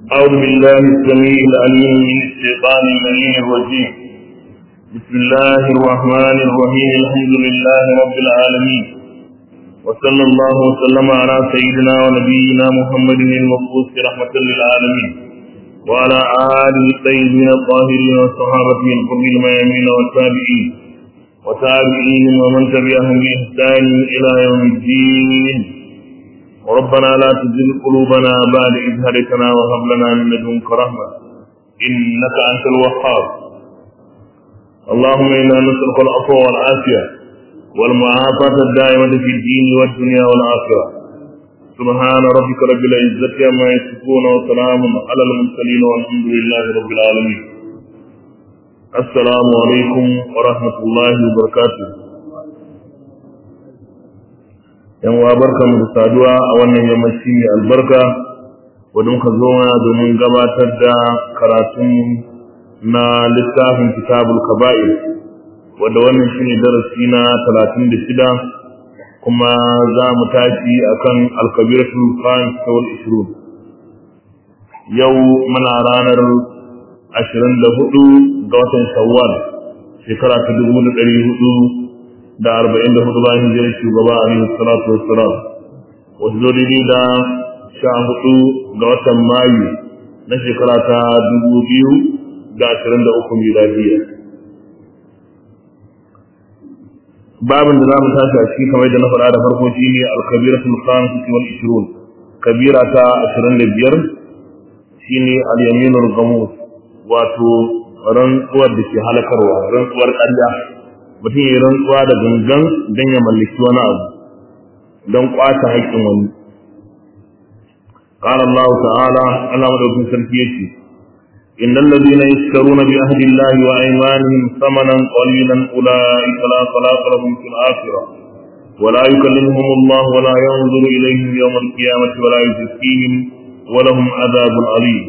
أعوذ بالله السميع العليم من الشيطان اللعين الرجيم بسم الله الرحمن الرحيم الحمد لله رب العالمين وصلى الله وسلم على سيدنا ونبينا محمد المبعوث رحمة للعالمين وعلى آله الطيبين الطاهرين والصحابة الكرام الميامين والتابعين وتابعين ومن تبعهم بإحسان إلى يوم الدين ربنا لا تزغ قلوبنا بعد إذ هديتنا وهب لنا من لدنك رحمة إنك أنت الوهاب اللهم إنا نسألك العفو والعافية والمعافاة الدائمة في الدين والدنيا والآخرة سبحان ربك رب العزة عما يصفون وسلام على المرسلين والحمد لله رب العالمين السلام عليكم ورحمة الله وبركاته yan uwa barkamu da saduwa a wannan yammaci mai albarka wadda muka zo mana domin gabatar da karatun na littafin kitabul kaba'ir wadda wannan shine darasi na talatin da shida kuma za mu tashi akan alkabiratul khamis wal ishrun yau muna ranar ashirin da hudu ga watan shawwal shekara ta dubu da ɗari hudu da arba'in da hudu bayan hijirar shugaba alaihi salatu wassalam wasu zo daidai da sha hudu ga watan mayu na shekara ta dubu biyu da ashirin da uku miladiya babin da za mu tashi a ciki kamar da na faɗa da farko shi ne alkabiratul khamsati wal ishrun kabira ta ashirin da biyar shine al-yaminul gamus wato rantsuwar da ke halakarwa rantsuwar ƙarya mutum ya rantsuwa da gangan don ya mallaki wani abu don kwata haƙƙin wani قال الله تعالى أنا مدعوكم سلفيتي إن الذين يشترون بعهد الله وأيمانهم ثمنا قليلا أولئك لا خلاق لهم في الآخرة ولا يكلمهم الله ولا ينظر إليهم يوم القيامة ولا يزكيهم ولهم عذاب عليم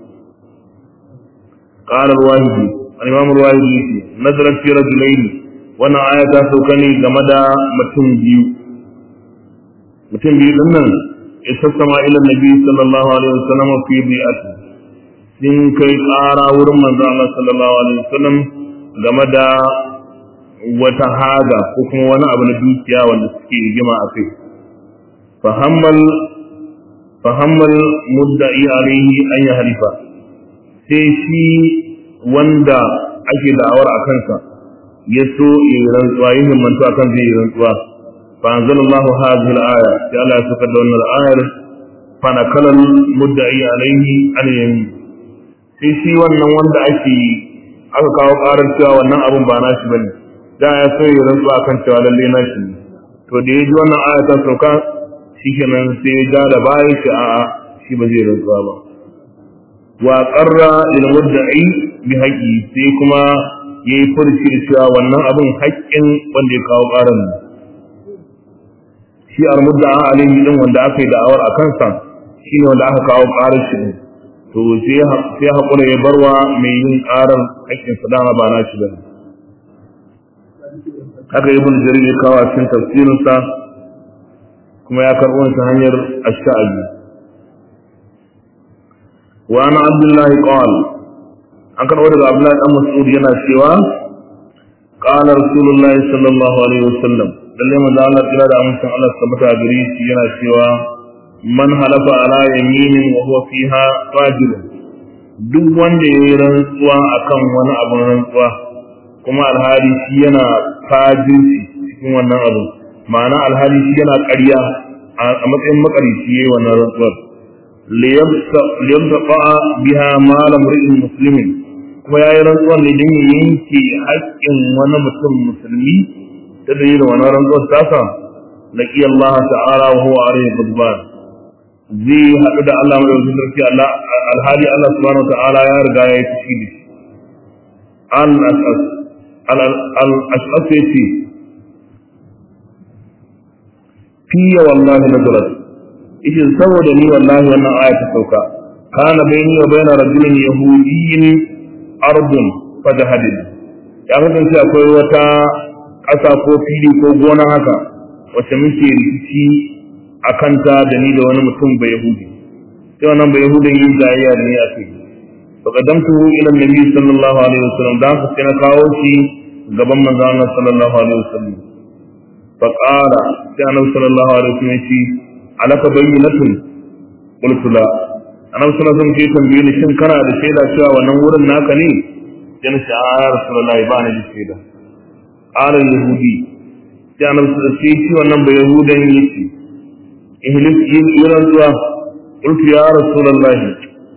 قال الواهدي الإمام الواهدي نزلت في رجلين wannan aya ta sauka ne game da mutum biyu mutum biyu din nan isassama ila nabi sallallahu alaihi wasallam fi bi'ati sun kai ƙara wurin manzo Allah sallallahu alaihi wasallam game da wata haga ko kuma wani abu na dukiya wanda suke rigima a kai fahammal fahammal mudda'i alaihi an ya halifa sai shi wanda ake da'awar a kansa ya so yi rantsuwa yin himmantu a kan zai yi rantsuwa fa anzala Allahu hadhihi al-aya sai Allah ya saka da wannan ayar fa nakala mudda'i alaihi an yamin sai shi wannan wanda ake aka kawo karar cewa wannan abun ba nashi bane da ya so yi rantsuwa kan cewa lalle nashi ne to da ya ji wannan aya ta sauka shikenan sai ya ja da baya shi a'a shi ba zai rantsuwa ba wa qarra lil mudda'i bi haqqi sai kuma ya yi furci da cewa wannan abin haƙƙin wanda ya kawo ƙarar ne shi almudda a alaihi din wanda aka yi da'awar a kansa shi ne wanda aka kawo ƙarar shi ne to sai haƙura ya barwa mai yin ƙarar haƙƙin sa dama ba na shi ba haka yi bin jarir ya kawo a cikin tafsirinsa kuma ya karɓo ta hanyar ash'abi wa ana abdullahi qala an karɓo daga Abdullahi dan Mas'ud yana cewa qala Rasulullahi sallallahu alaihi wasallam lalle manzo Allah kira da amincin Allah tabbata gare shi yana cewa man halafa ala yaminin wa huwa fiha fajir duk wanda yayi rantsuwa akan wani abin rantsuwa kuma alhali shi yana fajirci cikin wannan abu ma'ana alhali shi yana ƙarya a matsayin makarici yayi wannan rantsuwar liyabta biha malam ri'in muslimin kuma ya yi rantsuwar ne don ya yanke haƙƙin wani mutum musulmi ta dalilin wani rantsuwar tasa na ƙi Allah ta'ala wa huwa alayhi gudban zai haɗu da Allah mai wajen sarki Allah alhali Allah subhanahu wa ta'ala ya riga ya yi fushi da shi al-as'as al-as'as ya ce fiye wallahi nazarat ishin saboda ni wallahi wannan aya ta sauka kana bayni wa bayna rajulin yahudiyyin ardun fajahadin ya kasance akwai wata ƙasa ko fili ko gona haka wacce muke rikici a kanta da ni da wani mutum bai yahudi sai wannan bai yahudan yin jayayya da ni a kai fa qadamtuhu ila annabi sallallahu alaihi wasallam da haka sai na kawo shi gaban manzon Allah sallallahu alaihi wasallam fa qala sai annabi sallallahu alaihi wasallam ya ce alaka bayyinatun qultu la annabi sallallahu alaihi wasallam ya tambaye ni shin kana da shaida cewa wannan wurin naka ne sai na ce a ya rasulullahi ba ni da shaida qala yahudi sai annabi sallallahu alaihi wasallam ya wannan bai yahudan yace ihlis yin zuwa qultu ya rasulullahi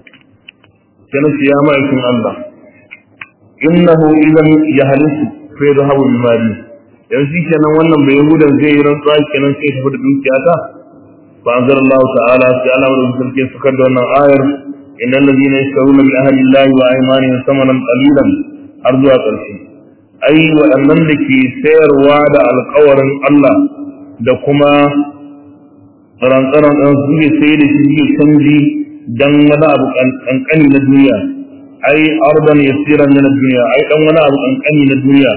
sai na ce ya ma'aikin Allah innahu idan yahlisu fa yadhhabu bi mali yanzu kenan wannan bai yahudan zai yi rantsuwa kenan sai tafi da dukiyata فأنزل الله تعالى في على من في سكر أن آير إن الذين يشترون من أهل الله وأيمانهم ثمنا قليلا أرجو أقرشي أي وأنن لكي سير وعد القور الله دكما ran-ran an suke sai da shi suke canji dan wani abu kankani na duniya ai ardan yasiran min duniya ai dan wani abu kankani na duniya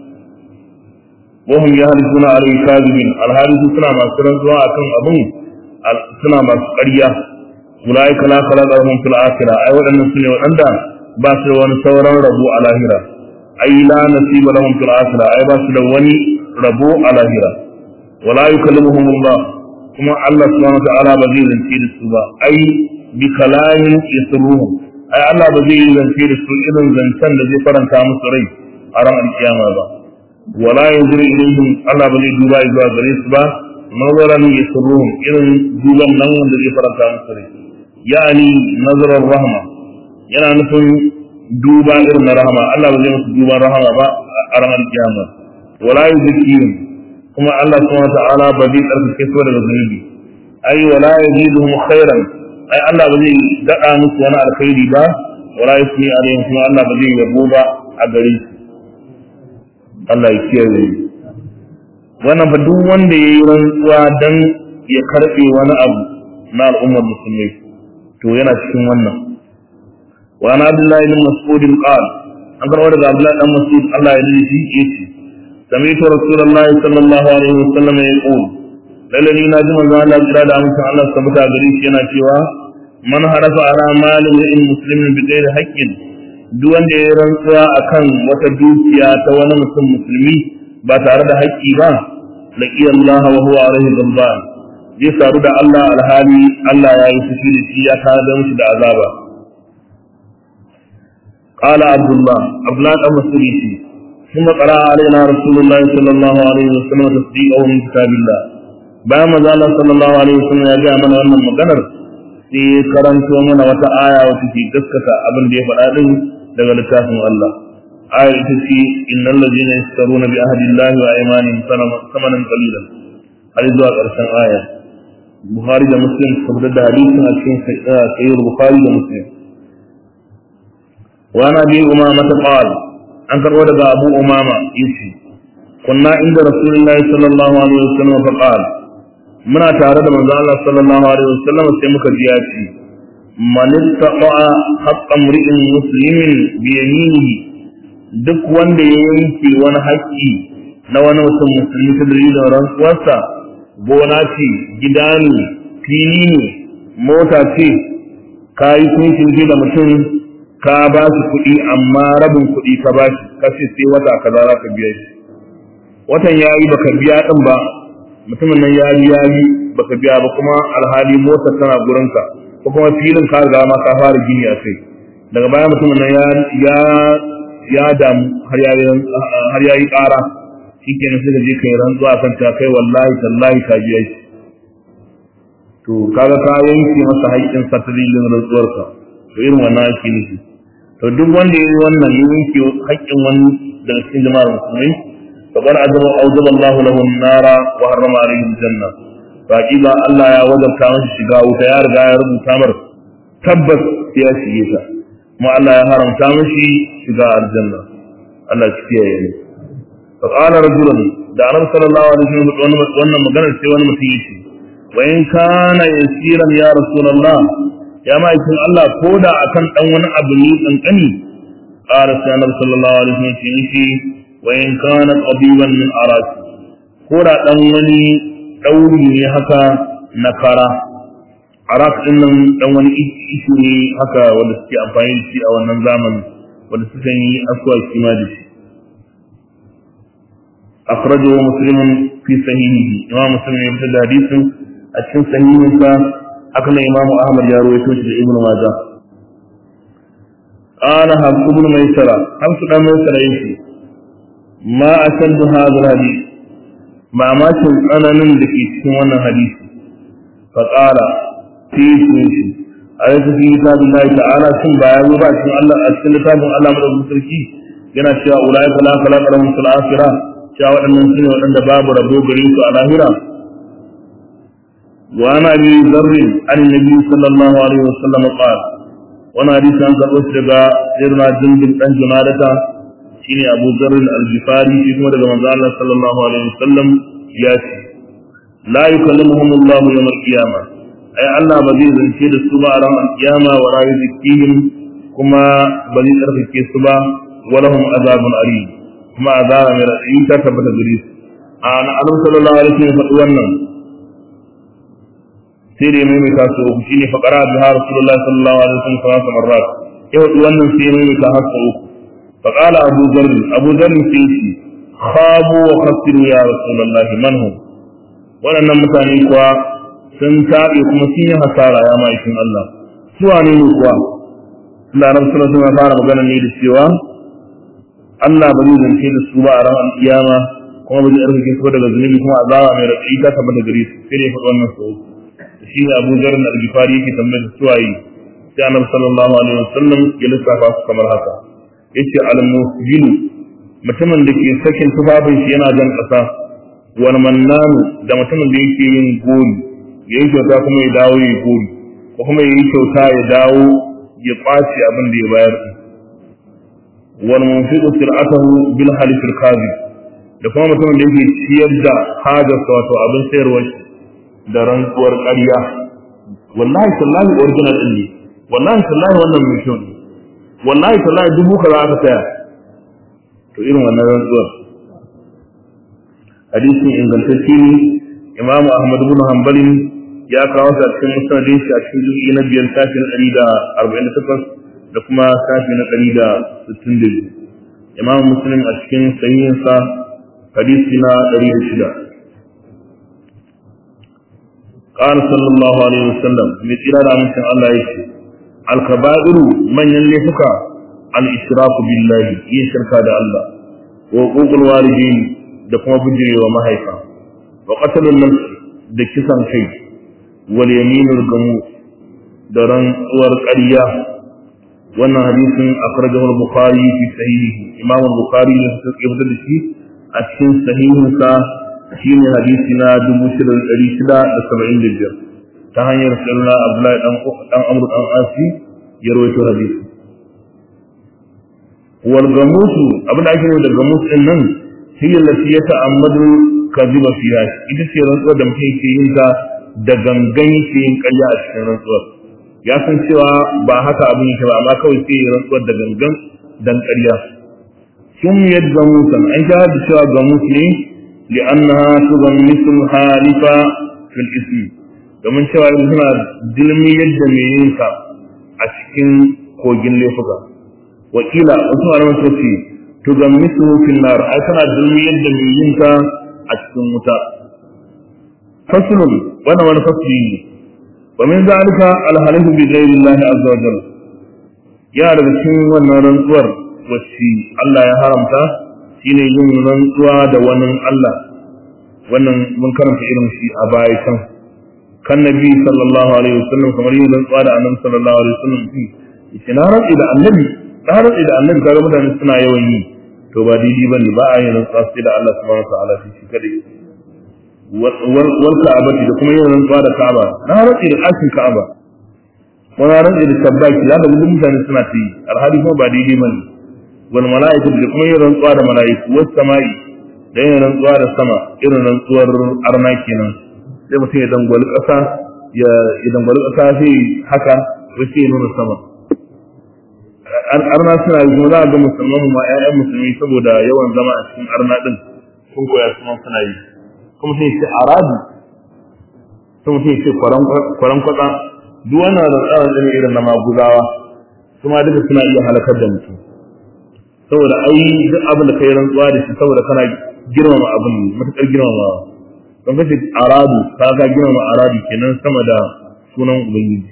wahum yahlifuna alayhi kadibin alhalisu suna masu rantsuwa akan abun suna masu ƙarya ulai kala kala da hum fil akhirah ai waɗannan sune waɗanda ba su da wani sauran rabo a lahira ai la nasiba lahum fil akhirah ai ba su da wani rabo a lahira wala yukallimuhum Allah kuma Allah subhanahu wa ta'ala ba zai zance da su ba ai bi kalamin yasruhum ai Allah ba zai zance da su irin zancen da zai faranta musu rai a ran alkiyama ba wala yanzuru ilaihim Allah ba zai duba zuwa gare su ba nazaran yasruhum irin duban nan wanda zai faranta musu rai yani nazarar rahma yana nufin duba irin na rahama Allah ba zai musu duban rahama ba a ranar kiyama wala yuzkihim kuma Allah subhanahu wata'ala ba zai tsarkake su daga zunubi ai wala yaziduhum khairan ai Allah ba zai dada musu wani alkhairi ba wala yusmi alaihim kuma Allah ba zai yabo ba a gare su Allah ya kiyaye wannan fa duk wanda yayi rantsuwa dan ya karbe wani abu na al'ummar musulmai to yana cikin wannan wa ana abdullahi bin mas'ud qala an karɓo daga abdullahi dan mas'ud Allah ya yi shi yace سمعت رسول الله صلى الله عليه وسلم يقول لالذي ناجم الله جرى دا مكان الله ثبت غريش yana cewa man harafa ala malin in muslimin bi ghairi haqqin duk wanda ya rantsuwa akan wata dukiya ta wani mutum musulmi ba tare da haƙƙi ba laqi Allah wa huwa alaihi ghadban zai saru da Allah alhali Allah ya yi fushi da shi ya tare da mushi da azaba qala abdullah abdullah dan masudi ثم قرأ علينا رسول الله صلى الله عليه وسلم تصديقه من كتاب الله bayan maza Allah sallallahu alaihi wasallam ya gaya mana wannan maganar sai karanto mana wata aya wacce ke gaskata abin da ya faɗa din daga littafin Allah aya ita ce innal ladina yashtaruna bi ahdi Allah wa aymanihim samanan qalilan har zuwa ƙarshen aya Bukhari da Muslim saboda da hadisin a cikin sahih Bukhari da Muslim wa nabi umama ta qala an karɓo daga abu umama yace kunna inda rasulullahi sallallahu alaihi wasallam fa qala muna tare da manzo Allah sallallahu alaihi wasallam sai muka ji ya ce man ittaqa haqqa mri'in muslimin bi yaminihi duk wanda ya yanke wani haƙƙi na wani mutum musulmi ta dalilin rantsuwarsa gona ce gida ne fili ne mota ce ka yi kunshin da mutum ka ba shi kuɗi amma rabin kuɗi ka ba shi ka ce sai wata kaza za ka biya shi watan ya yi baka biya ɗin ba mutumin nan ya yi ya yi baka biya ba kuma alhali mota tana gurinka ko kuma filin ka riga ma ka fara gini a kai daga baya mutumin nan ya ya ya damu har ya yi har ya yi ƙara shikenan sai ka je kai rantsuwa kan ta kai wallahi tallahi ka biya shi to kaga ka yanke masa haƙƙin sa ta dalilin rantsuwarka to irin wannan ake nufi to duk wanda ya yi wannan ya yanke haƙƙin wani daga cikin jama'ar musulmai fa qad ajaba awjaba Allahu lahu an-nara wa harrama alayhi al-janna fa ba Allah ya wajabta masa shiga wuta ya riga ya rubuta mar tabbas ya shige ta kuma Allah ya haramta mashi shiga aljanna Allah ya kiyaye ni fa qala rajulun da annabi sallallahu alaihi wasallam wannan magana sai wani mutum yace wa in kana yasiran ya rasulullah ya ma'aikin Allah ko da akan dan wani abu ne kankani qala sallallahu sallallahu alaihi wasallam ce shi wa in kana qabiban min aras ko da dan wani dauri ne haka na kara arak din nan dan wani ishi ne haka wanda suke amfani da shi a wannan zamanin wanda suka yi aswaki ma da shi akhrajahu muslimun fi sahihihi imam muslim ya fitar da hadisin a cikin sahihinsa haka nan imam ahmad ya rawaito shi da ibnu majah قال حفص بن ميسرة حفص بن ميسرة يشي ما أشد هذا الحديث ما ما أنا نندك وانا حديث فقال في شيء أليس في كتاب الله تعالى ثم بايعوا بعد الله أشكال كتاب الله من المسركي yana cewa ulai fala fala lahum fil akhirah cewa waɗannan sune waɗanda babu rabo gare su a lahira wa ana bi zarrin an nabi sallallahu alaihi wasallam qala wani hadisi an karɓo shi daga sirna jindin ɗan junadata shine abu zarrin al-jifari shi kuma daga manzo Allah sallallahu alaihi wasallam ya ce la yukallimuhum Allah yawm al-qiyamah ai Allah ba zai zance da su ba a ran al-qiyama wa la yuzkihim kuma ba zai tsarkake su ba wa lahum azabun alim kuma azaba mai radadi ta tabbata gare su a na annabi sallallahu alaihi wasallam faɗi wannan sai da ya maimaita su uku shine faqara biha rasulullahi sallallahu alaihi wasallam salasa marrat ya wadi wannan sai ya maimaita har sau uku faqala abu dharr abu dharr sai shi khabu wa khasiru ya rasulullahi man hum waɗannan mutane kuwa sun taɓe kuma sun yi hasara ya ma'aikin Allah su wane ne kuwa Allah na suna suna fara magana ne da cewa Allah ba zai zance da su ba a ran alƙiyama kuma ba zai ɗaukake su daga zunubi kuma azaba mai raɗi ta tabbata gare su sai da ya faɗi wannan sau uku shi ne abu zarar na algifari yake tambayar suwaye sai annabi sallallahu alaihi wasallam ya lissafa su kamar haka yace al-musbilu mutumin da ke sakin tufafin shi yana jan ƙasa wal mannanu da mutumin da yake yin gori ya yi kyauta kuma ya dawo ya gori ko kuma ya yi kyauta ya dawo ya ƙwace abin da ya bayar wal munfiqu sir'atahu bil halifil kadhib da kuma mutumin da yake ciyar da hajarsa wato abin sayarwar shi da rantsuwar ƙarya wallahi tallahi original din ne wallahi tallahi wannan mai kyau ne wallahi tallahi dubu kaza aka saya to irin wannan rantsuwar hadisin ingantacce ne imamu ahmad ibn hanbalin ya kawo sa cikin musnadin shi a cikin juz'i na biyar sashi na ɗari da arba'in da takwas da kuma sashi na ɗari da sittin da biyu imamu muslim a cikin sahihinsa hadisi na ɗari da shida قال صلى الله عليه وسلم من إلى من الله يشي الكبائر من يلفك الإشراك بالله يشرك هذا الله وقوق الوالدين دكما بجري ومهيفا وقتل النفس دكسا شيء واليمين الغموس درن ورقرية wannan hadisin akhrajahu al-bukhari fi sahihi imam al-bukhari ya fitar da shi a cikin sahihinsa shine hadisi na 6675 ta hanyar sallah Abdullahi dan dan Amr dan Asi ya rawaito hadisi wal gamusu abinda ake nufi da gamus din nan hiya lati yata'ammadu kadhiba fiha ita ce rantsuwar da mutum yake yin ta da gangan yake yin ƙarya a cikin rantsuwar ya san cewa ba haka abin yake ba amma kawai sai ya rantsuwar da gangan dan ƙarya sun yadda gamusan an sha da cewa gamus ne لأنها تغمس الحالف في الاسم domin cewa yanzu suna dilmi yadda mai yin sa a cikin kogin laifuka wakila wasu malaman suka ce tugammisu fil nar ai tana dilmi yadda mai yin sa a cikin wuta faslun wannan wani fasli ne wa min zalika al halifu bi ghairi Allah azza wa jalla ya daga cikin wannan rantsuwar wacce Allah ya haramta shine yin rantsuwa da wani Allah wannan mun karanta irin shi a baya can kan nabi sallallahu alaihi wasallam kamar yin rantsuwa da annabi sallallahu alaihi wasallam shi yace na rantsi da annabi na rantsi da annabi kaga mutane suna yawan yi to ba daidai bane ba a yin rantsuwa sai da Allah subhanahu wa ta'ala shi kadai wal ka'abati da kuma yin rantsuwa da ka'aba na rantsi da ɗakin ka'aba wani rantsi da tabbaki za ka ga mutane suna ta yi alhali kuma ba daidai bane wal mala'ikatu da kuma yin rantsuwa da mala'iku was sama'i da yin rantsuwa da sama irin rantsuwar arna kenan sai mutum ya dangwali ƙasa ya ya dangwali ƙasa sai haka sai ya nuna sama arna suna yi kuma za a ga musulman ma ƴaƴan musulmi saboda yawan zama a cikin arna din sun koya su ma suna yi kuma sai ce arabi sai mutum ya ce kwaran kwatsa duk wannan rantsuwa ne irin na maguzawa kuma duka suna iya halakar da mutum saboda ai duk abin da kai rantsuwa da shi saboda kana girmama abin matukar girmamawa don kace aradu ka ga girmama aradu kenan sama da sunan ubangiji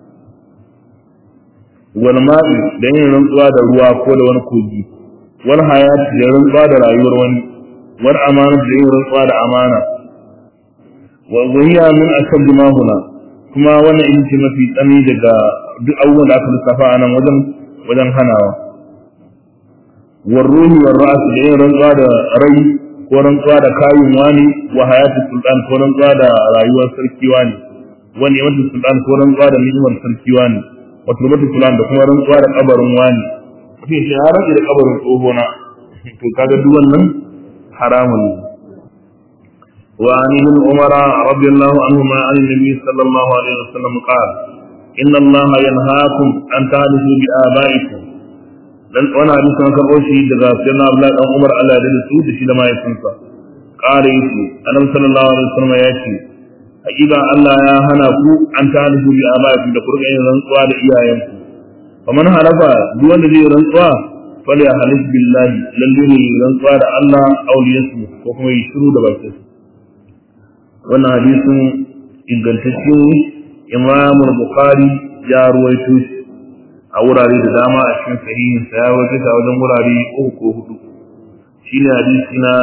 wal ma'i da yin rantsuwa da ruwa ko da wani kogi wal hayat da rantsuwa da rayuwar wani wal amana da yin rantsuwa da amana wa wahiya min ashaddi ma huna kuma wannan in ce mafi tsami daga duk abubuwan da aka lissafa a nan wajen wajen hanawa war ruhi war ra'as da yin rantsuwa da rai ko rantsuwa da kayin wani wa hayatu sultan ko rantsuwa da rayuwar sarki wani wani yamatu sultan ko rantsuwa da ni'imar sarki wani wa turbatu sultan da kuma rantsuwa da kabarin wani mutum ce ya rantsi da kabarin tsohona to kaga duk wannan haramun ne وعن ابن عمر رضي الله عنهما عن النبي صلى الله عليه وسلم قال إن الله ينهاكم أن تحدثوا بآبائكم dan wani hadisi an karɓo shi daga sayyidina Abdullah dan Umar Allah da su da shi da mahaifinsa ƙara yace annabi sallallahu alaihi wasallam ya ce hakika Allah ya hana ku an talifu bi abaikum da kurga yin rantsuwa da iyayenku faman halafa duk wanda zai rantsuwa fal ya halif billahi lalle ne rantsuwa da Allah auliyansu ko kuma yi shiru da bakinsa wannan hadisin ingantacce imam bukhari ya ruwaito shi a wurare da dama a cikin sahihin sa ya ruwaito shi a wajen wurare uku ko hudu shine hadisi na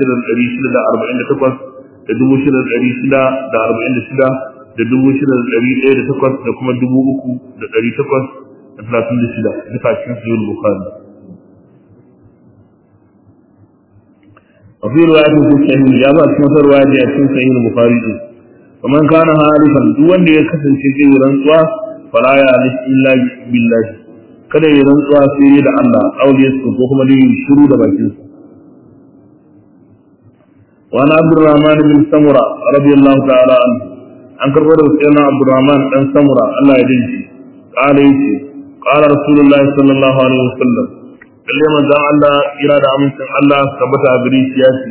6648 da 6646 da 46 da 6108 da kuma 3836 duka cikin sahih bukhari وفي رواية في الصحيح يا بعض كما رواية في صحيح البخاري ومن كان حالفا دون da ya kasance zai rantsuwa fala ya alif illa billahi kada ya rantsuwa sai da Allah aure su ko kuma dai shiru da bakin sa wa ana Abdurrahman bin Samura radiyallahu ta'ala anhu an karbo da sayyidina Abdurrahman dan Samura Allah ya dinki qala yace qala Rasulullah sallallahu alaihi wasallam lalle manzon Allah kira da amincin Allah tabbata a gare shi ya ce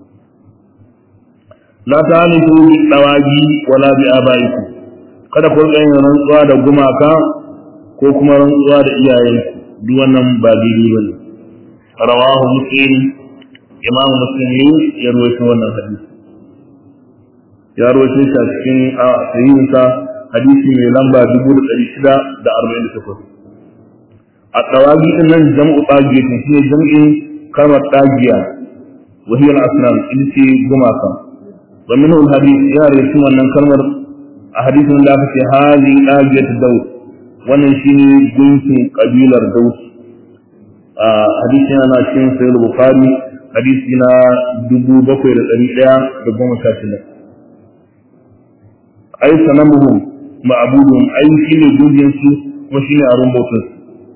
la ta'alifu bi dawagi wala bi abaiku kada ku rika yin rantsuwa da gumaka ko kuma rantsuwa da iyayenku duk wannan ba daidai bane rawahu muslim imam muslim ne ya rawaito wannan hadisi ya rawaito shi a cikin a sahihinsa hadisi mai lamba 1648 a tsawagi din nan jam'u tsagiyatin shine jam'in kalmar tsagiya wa hiya al-asnam ita ce gumaka wa minhu al-hadith ya rawaito wannan kalmar a hadisin da aka ce hali tsagiyat daud wannan shine gunkin kabilar daud a hadisin yana cikin sahih bukhari hadisi na 7116 ai sanamuhum ma'budun ai shine gunkin su kuma shine arun bautar su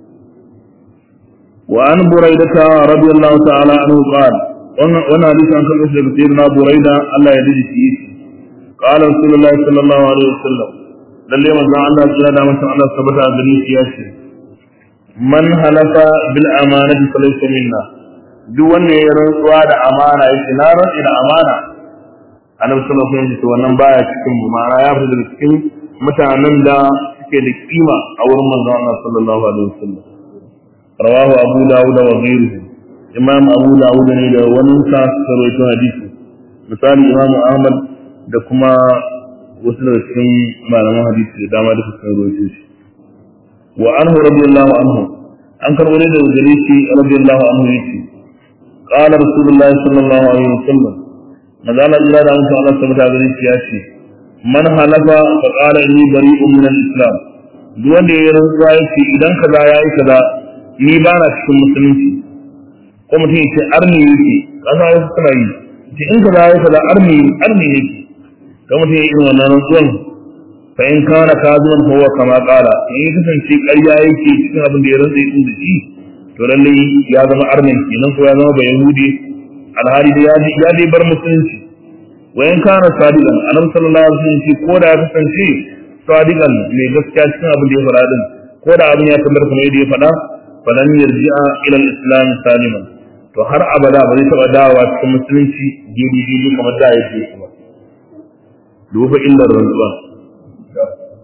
وعن بريدة رضي الله تعالى عنه قال وانا حديث عن كل شيء سيدنا بريدة الله يدري فيه قال رسول الله صلى الله عليه وسلم للي من الله صلى الله عليه وسلم ثبت أبني سياسي من حلف بالأمانة فليس منا duk wanda ya rantsuwa da amana yake na rantsi da amana annabi sallallahu alaihi wasallam wannan baya cikin mu ma'ana ya fita daga cikin mutanen da suke da kima a wurin manzon Allah sallallahu alaihi wasallam رواه أبو داود وغيره إمام أبو داود ne da wani sa suka rawaito hadisi misali Imam Ahmad da kuma wasu daga cikin malaman hadisi da dama duka sun rawaito shi wa anhu radiyallahu anhu an karbo ne daga gare shi radiyallahu anhu yace qala rasulullahi sallallahu alaihi wasallam magana illa da mutum Allah subhanahu wa ta'ala ya ce man halafa fa qala inni bari'un min al-islam duk wanda ya rantsuwa yace idan kaza yayi kaza ni ba na cikin musulunci ko mutum ya ce arni yake kasa ya suna yi ce in ka zai ka da arni arni yake ko mutum ya yi irin wannan rantsuwan fa in kana kazuwan fa huwa kama qala in ya kasance ƙarya yake cikin abin da ya rantsa yi da shi to lalle ya zama arnin kenan ko ya zama ba yahudi alhali da ya dai bar musulunci wa in kana sadiqan annabi sallallahu alaihi wasallam ko da ya kasance sadiqan mai gaskiya cikin abin da ya faɗa din ko da abin ya tabbata kamar yadda ya faɗa falan yarji'a ila al-islam saliman to har abada ba zai taba dawowa cikin musulunci gidi gidi kamar da yake kuma duba illar rantsuwa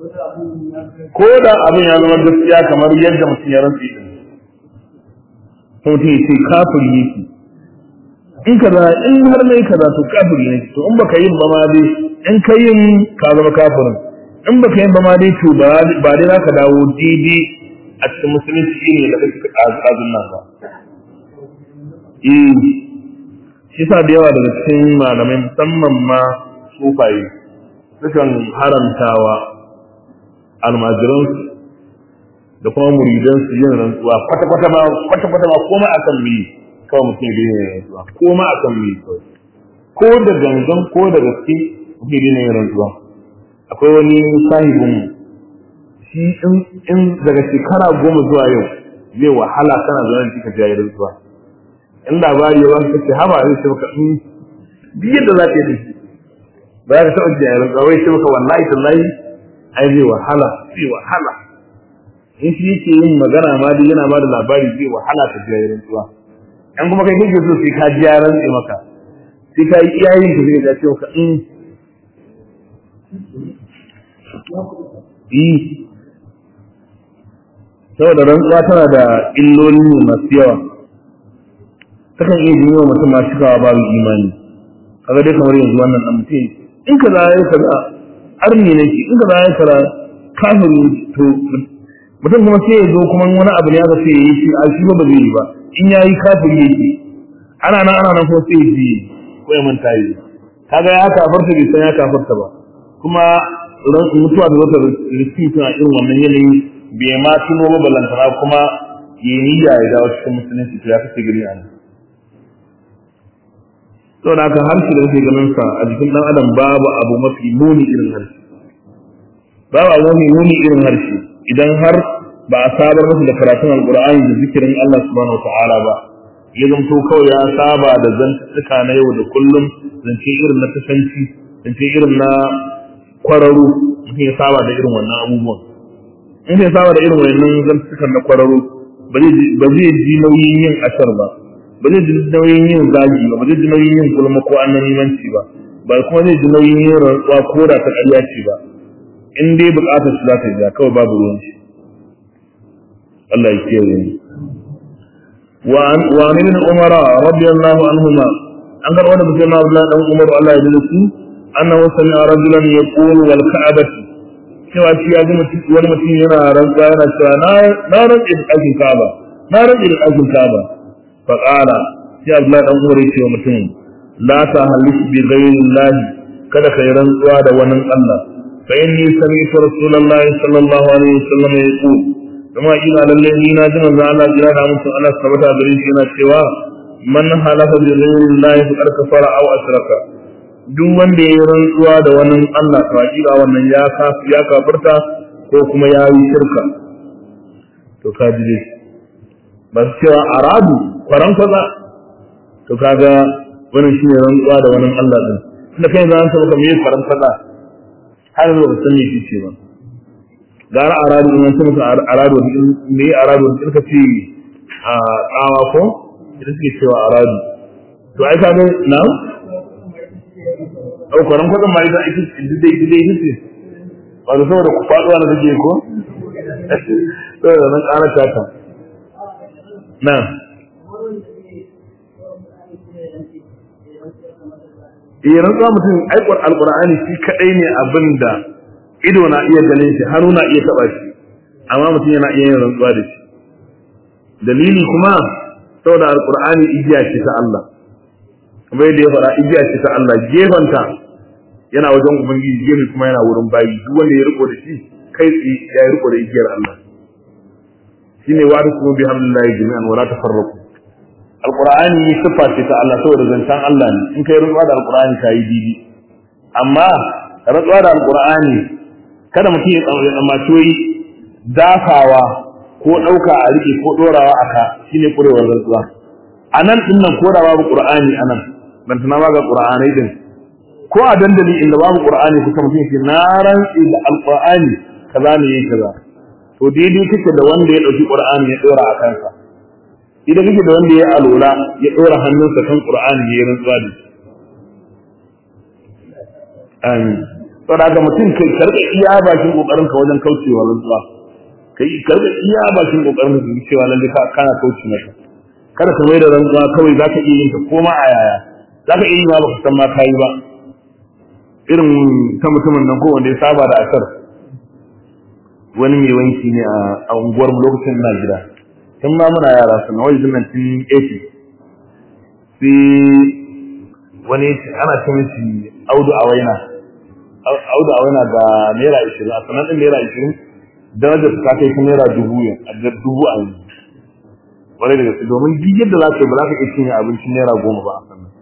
ko da abin ya zama gaskiya kamar yadda mutum ya rantsi din to mutum ya ce kafiri yake in kaza in har mai kaza to kafiri ne to in baka yin ba ma dai in ka yin ka zama kafirin in baka yin ba ma dai to ba ba dai zaka dawo daidai a cikin musulunci ne da kake azun nan ba eh shi sa da yawa daga cikin malamai musamman ma sufaye sukan haramtawa almajiransu da kuma muridansu yin rantsuwa kwata-kwata ma kwata-kwata ma koma akan mi kawai mutum ya daina yin rantsuwa koma akan mi kawai ko da gangan ko da gaske mutum ya daina yin rantsuwa akwai wani sahibin shi in daga shekara goma zuwa yau zai wahala kana zaune da ka jayi rantsuwa in labari ya ba ka ce haba zai ce maka in duk yadda za ka yi da shi ba za ka taɓa jayi rantsuwa wai ce maka wallahi tallahi ai zai wahala zai wahala in shi yake yin magana ma dai yana ba da labari zai wahala ta jiya rantsuwa in kuma kai kake so sai ka ji ya rantse maka sai ka yi iyayen ka zai ga cewa in yi saboda rantsuwa tana da illoli masu yawa takan iya jini wa mutum masu cikawa babu imani kaga dai kamar yanzu wannan dan mutum in ka za ya kaza arni ne in ka za ya kaza kafiri to mutum kuma sai ya zo kuma wani abu ne aka ce yi shi a shi ba zai yi ba in ya yi kafiri yake ana nan ana nan kuma sai ya ji ko ya manta yi kaga ya kafarta bai san ya kafarta ba kuma mutuwa da zata riski tana irin wannan yanayi bai ma tuno ba balantana kuma ya niyya ya dawo cikin musulunci to ya kace gari a nan saboda haka harshe da kake ganin sa a jikin dan adam babu abu mafi muni irin harshe babu abu mafi muni irin harshe idan har ba a sabar masa da karatun alkur'ani da zikirin Allah subhanahu wataala ba ya zamto kawai ya saba da zantuttuka na yau da kullum zance irin na tasanci zance irin na kwararo mutum ya saba da irin wannan abubuwan in ya saba da irin wannan zantuttukan na kwararo ba zai ji nauyin yin ashar ba ba zai ji nauyin yin zagi ba ba zai ji nauyin yin gulma ko annanimanci ba ba kuma zai ji nauyin yin rantsuwa ko da ta ƙarya ce ba in dai bukatar su za ta ja kawai babu ruwan shi Allah ya kiyaye ni wa an ibn umara radiyallahu anhuma an karɓo da mutum Abdullah dan Umar Allah ya ji su annahu sami'a rajulan yaqulu wal ka'bati cewa shi ya ji mutum wani mutum yana rantsa yana cewa na na rantsa da ɗakin Ka'aba na rantsa da ɗakin Ka'aba fa qala sai Abdullah dan Umar ya ce wa mutum la ta halis bi ghayri Allah kada kai rantsuwa da wani Allah فإني سمعت رسول الله صلى الله عليه وسلم يقول كما إلى الذين ناجم الله جل وعلا على ثبت بريشنا سوى من حلف بغير الله فقد كفر أو أشرك duk wanda ya rantsuwa da wani Allah to hakika wannan ya kafi ya kafirta ko kuma ya yi shirka to ka ji dai ba su cewa aradu kwaran kwaza to kaga wannan shine rantsuwa da wani Allah din tunda kai zan san ka me kwaran kwaza har yanzu ba san me shi ce ba gara aradu in san maka aradu me aradu in ka ce a tsawa ko idan suke cewa aradu to ai kaga na au kwaran kwadan ma ita ita dai dai dai ce ba da saboda ku faduwa na take ko saboda nan ƙara ta na eh rantsuwa mutum aikar alkur'ani shi kadai ne abin da ido na iya ganin shi hannu na iya taba shi amma mutum yana iya yin rantsuwa da shi dalili kuma saboda alkur'ani igiya ce ta Allah kamar yadda ya faɗa igiya ce ta Allah gefanta yana wajen ubangiji gefe kuma yana wurin bayi duk wanda ya riko da shi kai tsaye ya riko da igiyar Allah shine wa kuma bi hamdillahi jami'an wala tafarraqu alqur'ani sifa ce ta Allah saboda zancen Allah ne in kai rantsuwa da alqur'ani ka yi didi amma rantsuwa da alqur'ani kada mutum ya tsammaci wai dafawa ko ɗauka a rike ko ɗorawa a ka shine kurewar rantsuwa a nan ɗin nan ko da babu qur'ani a nan ban tana ba ga qur'anai din ko a dandali inda babu qur'ani kuka mutum ce na rantsi da alqur'ani kaza ne yake kaza to daidai kake da wanda ya ɗauki qur'ani ya ɗora a kansa idan kake da wanda ya alola ya ɗora hannunsa kan Qur'ani ya rantsuwa da shi amin saboda haka mutum kai karɓa iya bakin kokarin ka wajen kaucewa rantsuwa kai karɓa iya bakin kokarin ka cewa lalle ka kana kauce mata kada ka mai da rantsuwa kawai zaka iya yin ta koma a yaya zaka iya yi ma baka san ma kayi ba irin ta mutumin nan ko wanda ya saba da asar wani mai wanki ne a unguwar mu lokacin na gida tun ma muna yara su na wajen nan tun 80 sai wani ana ce mishi audu a waina audu a waina ga naira ishirin a sanar ɗin naira ishirin darajar ta kai ta naira dubu a dubu a yanzu wani da gaske domin duk yadda za ka yi ba za ka iya cinye abincin naira goma ba a sannan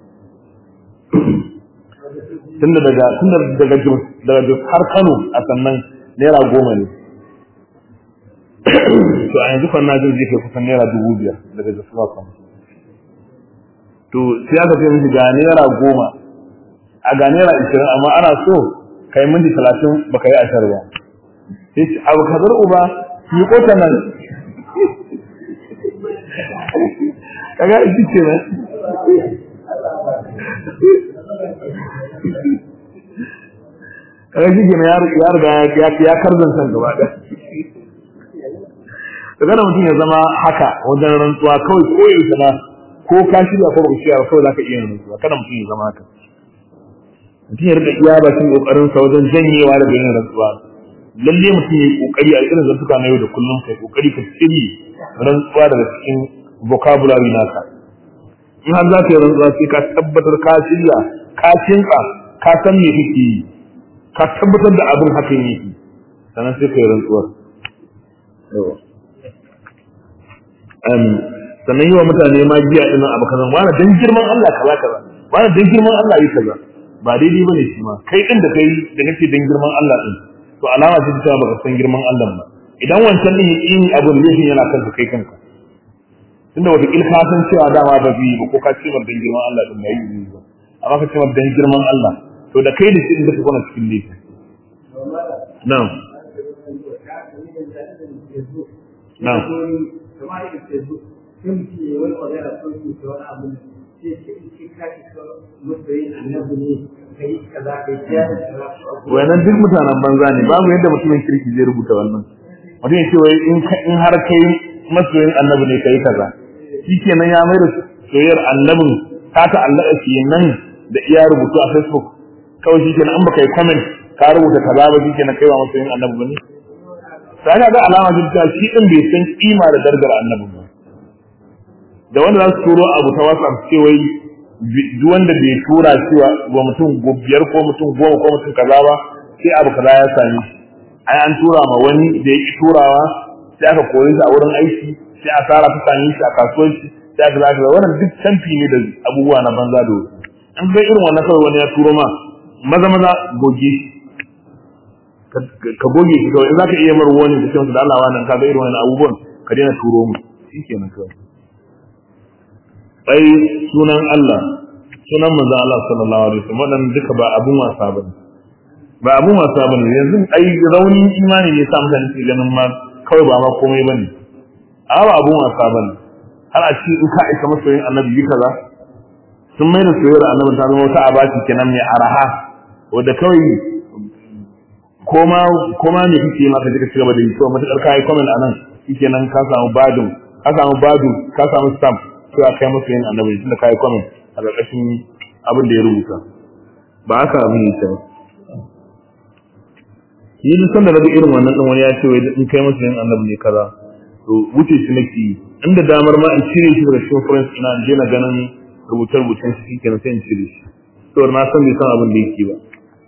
tunda daga tunda daga Jos daga Jos har Kano a sannan naira goma ne to a yanzu kan na jin zai kai kusan naira dubu biyar daga Jos zuwa Kano to sai aka ce mishi ga naira goma a ga naira ishirin amma ana so kai minti talatin baka yi ashar ba sai ce abu kazar uba yi kota nan kaga shi ce nan kaga shi kenan ya riga ya karzan san gaba da daga mutum ya zama haka wajen rantsuwa kawai ko yaushe na ko ka shirya ko baka shirya kawai zaka iya rantsuwa kada mutum ya zama haka mutum ya rika iya bakin kokarin sa wajen janyewa daga yin rantsuwa lalle mutum ya yi kokari a irin zantuka na yau da kullum kai kokari ka cire rantsuwa daga cikin vocabulary naka in har za ka yi rantsuwa sai ka tabbatar ka shirya ka kinka ka san me kake yi ka tabbatar da abin haka yake sannan sai ka yi rantsuwar sannan yi wa mutane ma jiya ɗin abu kaza wani dan girman Allah kaza kaza wani dan girman Allah yi kaza ba daidai bane shi ma kai din da kai da kake dan girman Allah din to alama ce ta baka san girman Allah ba idan wancan din yin abun laifin yana kanka kai kanka tunda wata ilka san cewa dama ba bi ba ko ka ce dan girman Allah din bai yi ba amma ka ce dan girman Allah to da kai da shi din da ka kona cikin laifin na'am na'am wannan duk mutanen banza ne babu yadda mutumin kirki zai rubuta wannan mutum ya ce wai in har kai masoyin annabi ne kai kaza shi kenan ya mai da soyayyar annabin ta ta'allaka kenan da iya rubutu a facebook kawai shi kenan an baka yi comment ka rubuta kaza ba shi kenan kai ba masoyin annabi ba ne sai ga alama ta shi din bai san kima da darajar annabi ba da wanda za su turo abu ta WhatsApp ce wai duk wanda bai tura cewa wa mutum biyar ko mutum goma ko mutum kaza ba sai abu kaza ya sami ai an tura ma wani da ya ki turawa sai aka kore shi a wurin aiki sai asara ta sami shi a kasuwanci sai aka zaka wannan duk canfi ne da abubuwa na banza da wasu an ga irin wannan kawai wani ya turo ma maza maza goge shi ka goge shi kawai in zaka iya mar wani da cewa da Allah wannan ka ga irin wannan abubuwan ka daina turo mu shikenan kawai ai sunan Allah sunan manzo Allah sallallahu alaihi wasallam wannan duka ba abun wasa bane ba abun wasa bane yanzu ai raunin imani ne sa mutane su ganin ma kawai ba ma komai bane a ba abun wasa bane har a ci in ka aika masoyin annabi yi kaza sun mai da soyayyar annabi ta zama wata abaci kenan mai araha wanda kawai koma koma ne kike ma ka je ka ci gaba da yi to matakar kai comment anan shikenan ka samu badun ka samu badu ka samu stamp cewa kai masa yin annabi tunda kai comment a ƙarƙashin abin da ya rubuta ba haka abin yake ba yi duk sanda daga irin wannan ɗan wani ya ce wai in kai masa yin annabi ne kaza to wuce shi nake yi inda damar ma in cire shi daga cikin friends ina in je na ganin rubuce-rubucen shi kenan sai in cire shi to na san bai san abin da yake ba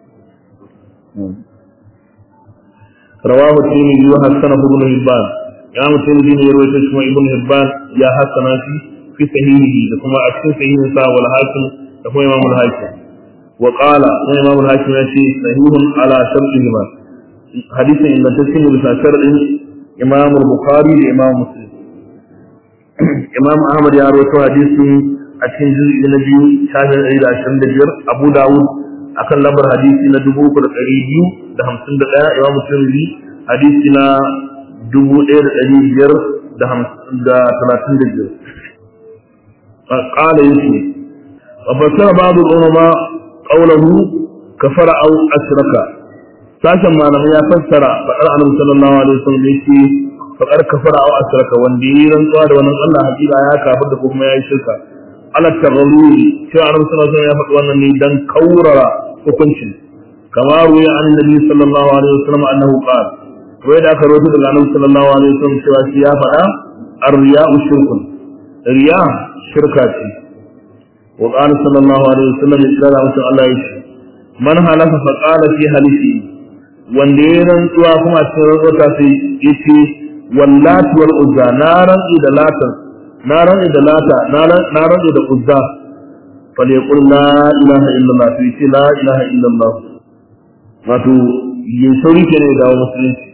rawahu tirmidhi wa hasanahu ibn hibban imam tirmidhi ne ya rawaito shi kuma ibn hibban ya hasana shi fi sahihi da kuma a cikin sahihin sa wal hakim da kuma imam al hakim wa qala sai imam al hakim ya ce sahihun ala shartihi ma hadisin ingantacce ne bisa sharadin imam al bukhari da imam muslim imam ahmad ya rawaito hadisin a cikin juz'i na biyu shafin ɗari da ashirin da biyar abu dawud akan lambar hadisi na dubu uku da ɗari biyu da hamsin da ɗaya imam tirmidhi hadisi na dubu ɗaya da ɗari biyar da hamsin da talatin da biyar قال يسي وفسر بعض العلماء قوله كفر أو أشرك sashen malamai ya fassara faɗar annabi sallallahu alaihi wasallam yake faɗar kafara aw asraka wanda yi rantsuwa da wannan Allah hakika ya kafir da kuma ya yi shirka ala tagarruri cewa annabi sallallahu alaihi wasallam ya faɗi wannan ne dan kaurara hukuncin kama ruya an nabi sallallahu alaihi wasallam annahu qala wai da aka rawaito daga annabi sallallahu alaihi wasallam cewa shi ya faɗa ar-riya'u shirkun riya shirka ce wa qala sallallahu alaihi wasallam ya kira mutum Allah ya ce man halafa fa qala fi halifi wanda ya rantsuwa kuma cikin rantsuwa sai yace wallati wal uzza na rantsi da lata na rantsi da lata na rantsi da uzza fa li yaqul la ilaha illallah sai ce la ilaha illallah wato yin sauri ke ne da musulunci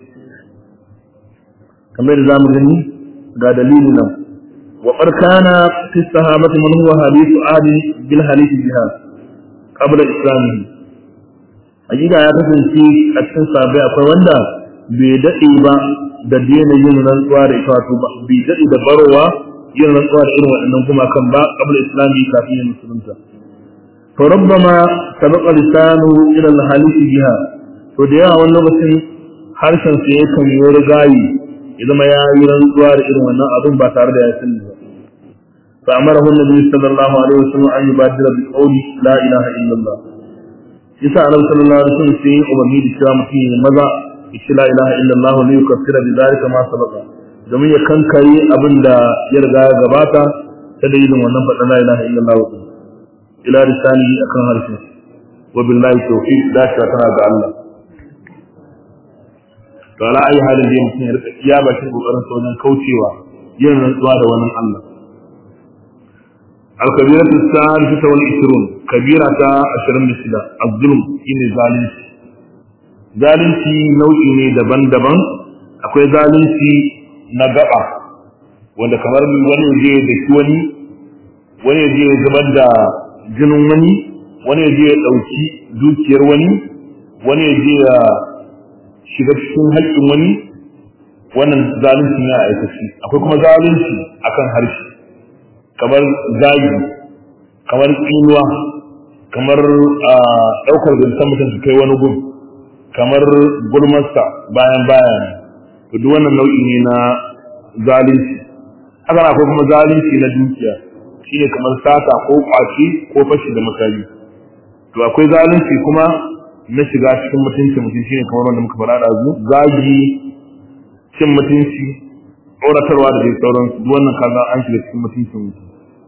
kamar da zamu gani ga dalili nan wa barkana fi sahabati man huwa hadithu adi bil hadith jihad qabla islamihi hakika ya kasance a cikin sahabbai akwai wanda bai dade ba da daina yin rantsuwa da ita wato bai dade da barowa yin rantsuwa da irin waɗannan kuma kan ba qabla islami kafin yin musulunta to rabbama sabaqa lisanu ila al hadith jihad to da yawa wani lokacin harshen sa yakan yi rigayi ya zama ya yi rantsuwa da irin wannan abin ba tare da ya sani ba fa amara hu nabi sallallahu alaihi wasallam an yubadira bi qawli la ilaha illallah yasa annabi sallallahu alaihi wasallam sai umarni da cewa mutum ya maza ya la ilaha illallah ne yukaffira bi zalika ma sabaqa domin ya kankare abin da ya riga ya gabata ta dalilin wannan faɗa la ilaha illallah ila risani akan harshen wa billahi tawfiq da shi tana ga Allah to ala ayi halin da mutum ya rika iya bakin kokarin sa wajen kaucewa yin rantsuwa da wannan Allah al-kabiratu as-sadisatu wal 20 kabira ta 26 az-zulm shine zalunci zalunci nau'i ne daban-daban akwai zalunci na gaba wanda kamar wani je da shi wani wani je ya zubar da jinin wani wani je ya dauki dukiyar wani wani je ya shiga cikin haƙƙin wani wannan zalunci ya aikaci akwai kuma zalunci akan harshe kamar zagi kamar tsinuwa kamar ɗaukar zancen mutum su kai wani gun kamar gulmarsa bayan bayan to duk wannan nau'i ne na zalunci haka akwai kuma zalunci na dukiya shine kamar sata ko kwaci ko fashi da makami to akwai zalunci kuma na shiga cikin mutunci mutum shine kamar wanda muka faɗa da zu zagi cin mutunci tsoratarwa da dai sauransu duk wannan kaza an shiga cikin mutuncin mutum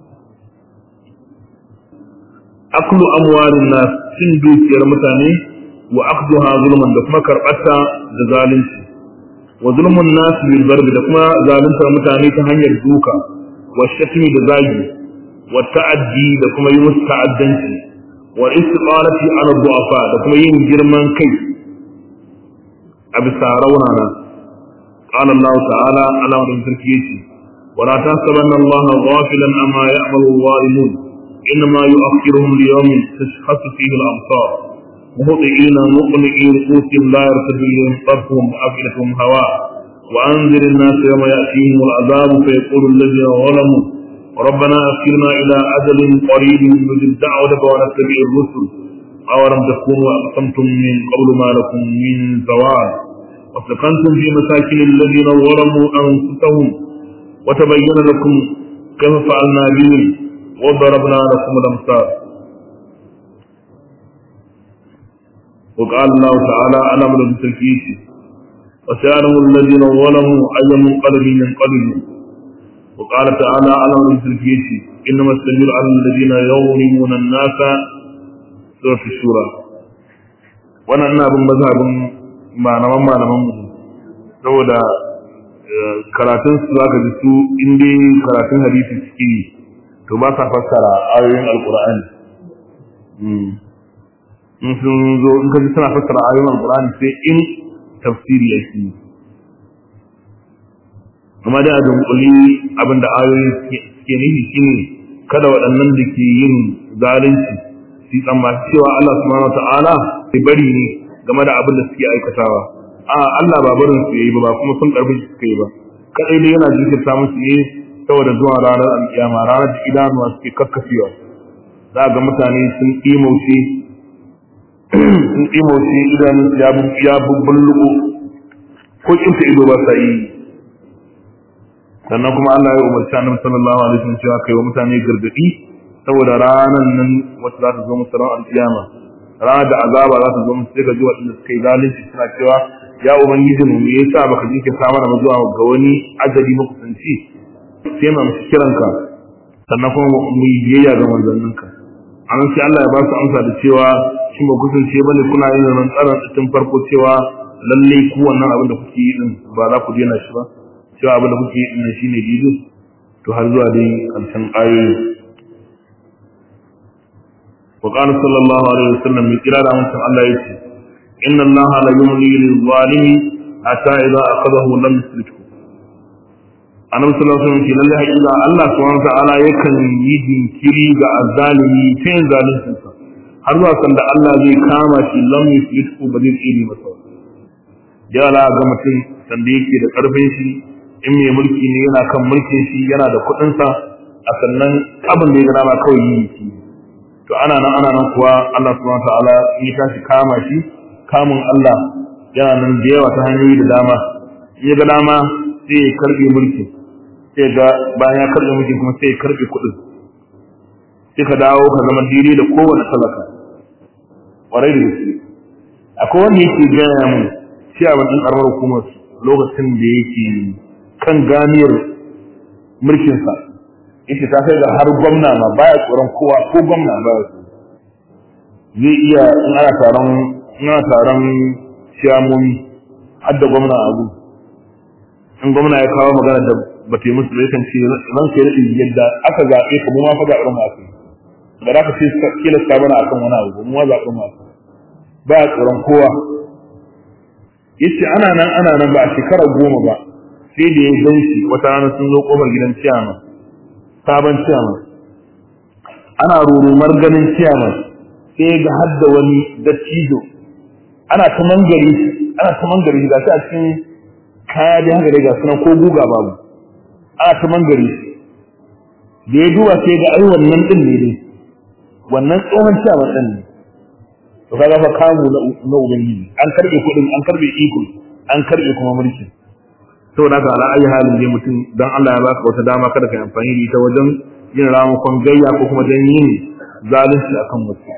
aklu amwalin nas cin dukiyar mutane wa akduha zulman da kuma karɓarta da zalunci wa zulmun nas bil barbi da kuma zaluntar mutane ta hanyar duka wa shatmi da zagi wa ta'addi da kuma yi musu ta'addanci wa istiqalati ala du'afa da kuma yin girman kai a bisa raunana qala Allah ta'ala ala wa sarki yace wa la tahsabanna Allah ghafilan amma ya'malu adh-dhalimun inma yu'akhiruhum li yawmin tashkhasu fihi al-absar مهطئين مقنعي رؤوسهم لا يرتد اليهم طرفهم وافئدتهم هواء وانذر الناس يوم ياتيهم العذاب فيقول الذين ظلموا ربنا أخرنا إلى أجل قريب نجب دعوتك ونتبع الرسل أولم تكونوا أقسمتم من قبل ما لكم من زوال وسكنتم في مساكن الذين ظلموا أنفسهم وتبين لكم كيف فعلنا بهم وضربنا لكم الأمثال وقال الله تعالى أنا من التركيش وسيعلم الذين ظلموا أي منقلب ينقلبون وقال تعالى على الفيش إنما السبيل على الذين يظلمون الناس سورة الشورى وانا ina bin mazhabin malaman malaman mu saboda karatun su zaka ji su in dai karatun hadisi suke yi to ba sa fassara ayoyin alqur'ani in sun zo in ka ji suna fassara ayoyin alqur'ani sai in tafsiri yake yi amma da a dunkuli abinda ayoyi suke nufi shine kada waɗannan da ke yin zalunci su tsammaci cewa Allah subhanahu wata'ala bai bari ne game da abin da suke aikatawa a Allah ba barin su yayi ba ba kuma sun karbi su suka yi ba kadai dai yana jinkirta musu ne saboda zuwa ranar alkiyama ranar da idanuwa suke kakkafewa za ga mutane sun imauce sun ɗimauce idanunsu ya bubbulluko ko kinta ido ba sa yi sannan kuma Allah ya umarci annabi sallallahu alaihi wasallam cewa kai wa mutane gargadi saboda ranan nan wata za ta zo musu ran alkiyama ranar da azaba za ta zo musu sai ga ji waɗanda suka yi zalunci suna cewa ya ubangiji mu me yasa baka ji ke samar da zuwa ga wani ajali makusanci sai mu amshi kiranka sannan kuma mu yi biyayya ga manzanninka an sai Allah ya ba su amsa da cewa shi ba kusance bane kuna yin nan tsaron tun farko cewa lalle ku wannan abin da kuke yi din ba za ku daina shi ba cewa abin da kuke yi din shine dide to har zuwa dai karshen ayoyi wa qala sallallahu alaihi wasallam mi kira da mutum Allah yace inna Allah la yumli lil zalimi hatta idza akhadahu lam yusrifhu annabi sallallahu alaihi wasallam lalle hakika Allah subhanahu wa ta'ala yakan yi jinkiri ga azzalimi sai zalincin sa har zuwa sanda Allah zai kama shi lam yusrifhu ba zai tsiri masa ya la ga mutum sanda yake da karfin shi in mai mulki ne yana kan mulkin shi yana da kuɗin sa a sannan abin da ya ga dama kawai yi shi to ana nan ana nan kuwa Allah subhanahu wa ta'ala in ya tashi kama shi kamun Allah yana nan da yawa ta hanyoyi da dama in ya ga dama sai ya karbe mulkin sai ga bayan ya karbe mulkin kuma sai ya karbe kuɗin sai ka dawo ka zama daidai da kowane talaka ƙwarai da gaske akwai wanda yake gaya mun shi a wajen ƙaramar hukumar lokacin da yake kan ganiyar mulkinsa yake ta kai ga har gwamna ma baya tsoron kowa ko gwamna baya zai iya in ana taron in ana taron ciyamomi har da gwamna a abu in gwamna ya kawo magana da ba ta yi musu da yakan ce ran ke daɗin yadda aka zaɓe ka mu ma fa zaɓen mu aka ba za ka ce kilasta mana akan wani abu mu ma zaɓen mu aka ba a tsoron kowa yace ana nan ana nan ba a shekara goma ba sai da ya gan shi wata rana sun zo kofar gidan ciyama sabon ciyama ana rurumar ganin ciyama sai ga hadda wani dattijo ana ta mangare ana ta mangare ga shi a cikin kaya da haka dai ga sunan ko guga babu ana ta mangare da ya duba sai ga ai wannan din ne dai wannan tsohon ciyama din ne to kaga fa kamu na ubangiji an karbe kudin an karbe iko an karbe kuma mulki saboda haka ala ayi halin dai mutum dan Allah ya baka wata dama kada ka amfani da ita wajen yin ramukan gayya ko kuma dan yin zalunci akan wasu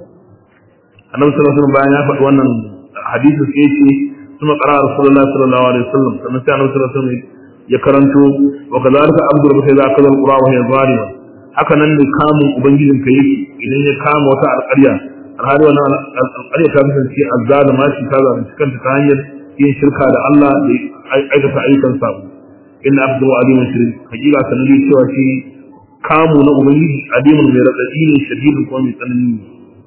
annabi sallallahu alaihi wasallam bayan ya faɗi wannan hadisi sai ce kuma qara rasulullahi sallallahu alaihi wasallam sannan sai annabi sallallahu alaihi wasallam ya karanto wa kadhalika abdul bakay za ka qura wa hiya zalima haka nan ne kamun ubangijin ka yake idan ya kama wata alƙarya alhali wannan alƙarya ta kasance azzalima shi ta zalunci kanta ta hanyar yin shirka da Allah da aikata ayyukan sabo inna abdu alimun shirin hakika sanadi cewa shi kamu na ubangiji alimun mai radadi ne shadidin kuma mai tsanani ne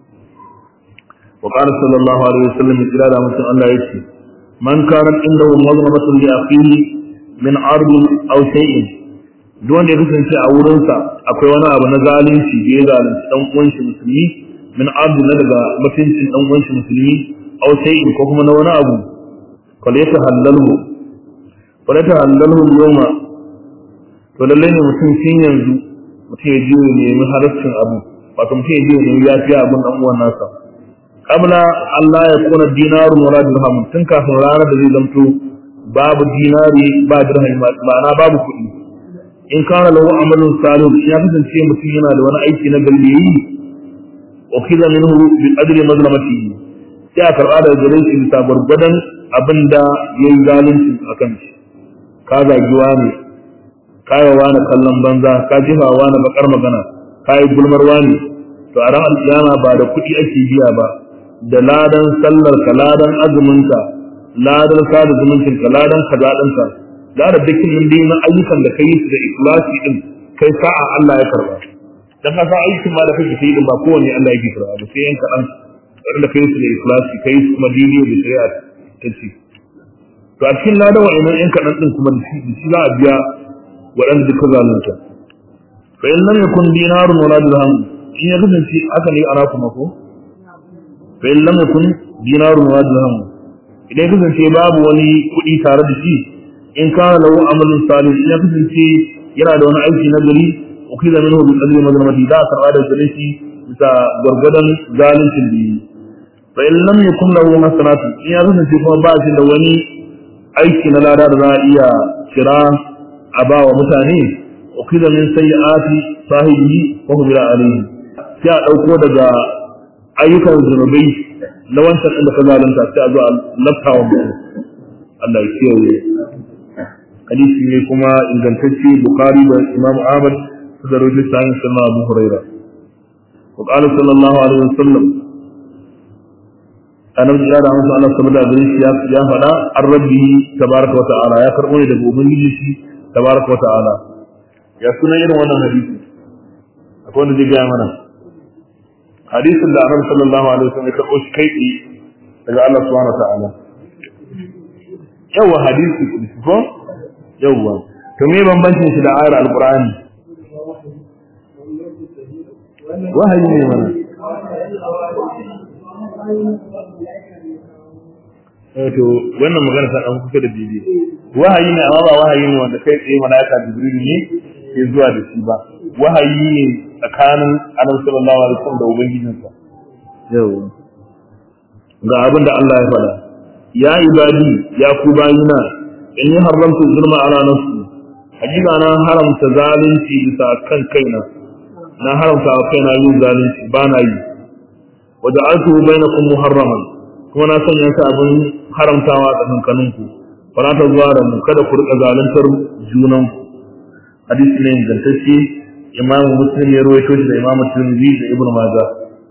وقال صلى الله عليه وسلم إلى مثل الله يكفي من كانت عنده مظلمة لأخيه من عرض أو شيء دون يكفي شيء أولنسا أكوي وانا أبو نزالين شيء يزالين سنو وانش مسلمي من عرض ندغى متن سنو وانش مسلمي أو شيء كوكما نوانا أبو فليتهلله فليتهلله اليوم فللين mutum sun yanzu mutum ya ji ne mai halaccin abu wato mutum ya ji ne ya fi abin dan uwan nasa qabla Allah ya kuna dinarun wala dirham tun kafin ranar da zai zamto babu dinari ba dirham ma'ana babu kuɗi in kana lahu amalun salih ya kasance mutum yana da wani aiki na gari yi ukhiza minhu bi qadri mazlamatihi sai a karɓa daga gare shi bisa gwargwadon abin da ya yi zalunci a kan shi ka zagiwa ne ka yi wa kallon banza ka jifa wa na bakar magana ka yi gulmarwa ne to a ran alƙiyama ba da kuɗi ake biya ba da ladan sallar ka ladan azumin ka ladan sada zumuncin ka ladan kaza din ka da da dukkan nan dai na ayyukan da kai su da ikhlasi din kai sa'a Allah ya karba dan ka san aikin ma da kake yi din ba kowanne Allah yake karba ba sai yan kadan wanda kai su da ikhlasi kai su kuma dini da shari'a ta ce to a cikin ladan wa'annan yan kadan din kuma da shi za a biya waɗanda duka zalunta fa in lam yakun dinarun wala dirham in ya kasance haka ne ana kuma ko fa in lam yakun dinarun wa dirham idan kasance babu wani kuɗi tare da shi in kana lahu amalun salih in ya kasance yana da wani aiki na gari ukida minhu bi qadri mazlamati da karba da gare shi bisa gwargwadon zalincin da yi fa in lam yakun lahu hasanatu in ya kasance kuma ba shi da wani aiki na lada da za a iya kira a ba wa mutane ukida min sayyi'ati sahibi wa hum alayhi sai a dauko daga ayyukan zunubai na wancan inda ka zalunta sai a zo a lafta wa mutum Allah ya kiyaye hadisi ne kuma ingantacce Bukhari da Imam Ahmad su da rujin sa'in sunna Abu Huraira wa qala sallallahu alaihi wasallam annabi ya da musu Allah saboda gare shi ya faɗa an rabbi tabaraka wa ta'ala ya karɓo ne daga ubangiji shi tabaraka wa ta'ala ya suna irin wannan hadisi akwai wanda zai gaya mana hadisin da annabi sallallahu alaihi wasallam ya karɓo shi kai tsaye daga Allah subhanahu wa ta'ala yawa hadisi ko yawa to me bambancin shi da ayar alqur'ani wahayi ne mana to wannan magana ta dan kusa da bibi wahayi ne amma ba wahayi ne wanda kai tsaye malaika jibril ne ke zuwa da shi ba wahayi ne tsakanin annabi sallallahu alaihi wasallam da ubangijinsa yawa ga abin da Allah ya faɗa ya ibadi ya ku bayina in yi haramta zulma ala nafsi hakika na haramta zalunci bisa kan kaina na haramta wa kaina yin zalunci ba na yi wa ja'altuhu bainakum muharraman kuma na sanya shi abin haramtawa a tsakankaninku fara ta zuwa da mu kada ku rika zaluntar junanku hadisi ne ingantacce imamu muslim ya ruwaito shi da imamu tirmidhi da ibnu majah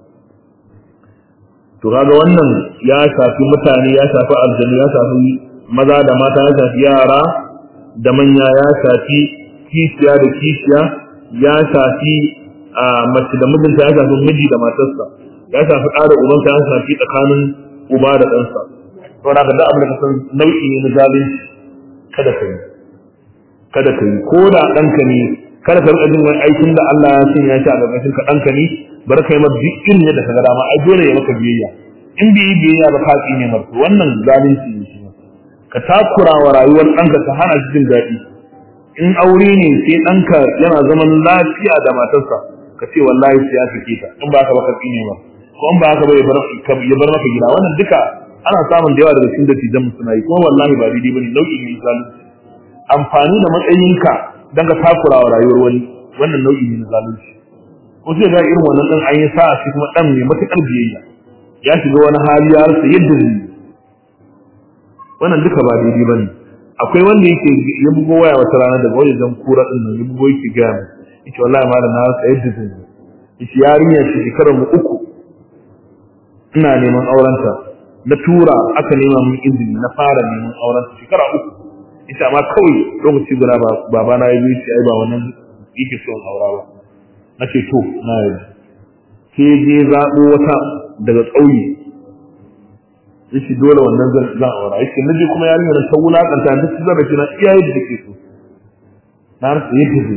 to kaga wannan ya shafi mutane ya shafi aljanu ya shafi maza da mata ya shafi yara da manya ya shafi kishiya da kishiya ya shafi mace da mijinta ya shafi miji da matarsa ya shafi ɗa da ubansa ya shafi tsakanin uba da ɗansa to da ga abin da ka san nau'i ne na zalunci kada ka yi kada ka yi ko da ɗanka ne kada ka rika jin wani aikin da Allah ya sanya shi a ƙarƙashin ka ɗanka ne bar kai ma duk irin yadda ka ga dama ai dole ya maka biyayya in bai yi biyayya ba ka tsine marto wannan zalunci ne shi ka takura wa rayuwar ɗanka ka hana shi jin daɗi in aure ne sai ɗanka yana zaman lafiya da matarsa ka ce wallahi sai ya sake ta in ba ka ba ka tsine ba ko in ba haka ba ya bar maka gida wannan duka ana samun da yawa daga cikin dattijan suna yi kuma wallahi ba daidai bane nau'i ne zalunci amfani da matsayinka dan ka takura wa rayuwar wani wannan nau'i ne na zalunci ko sai ga irin wannan dan an yi sa'a shi kuma dan mai matakar biyayya ya shiga wani hali ya rasa yadda zai yi wannan duka ba daidai bane akwai wanda yake ya bugo waya wata rana daga wajen jan kura din nan ya bugo yake ga mu yace wallahi malam na rasa yadda zai yi yace yarinya ce shekarar mu uku ina neman aurenta na tura aka nema min izini na fara neman aurenta shekara uku ita ma kawai lokaci guda baba na yi shi ai ba wannan yake son aura ba na ce to na yi ke je zaɓo wata daga ƙauye yace dole wannan zan zan aura yace na je kuma yarinyar ta wulakanta duk zan rafi na iyaye da take so na rasa yadda zai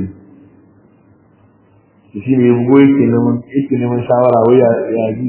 yi shi ne ya bugo yake neman yake neman shawara wai ya ya ji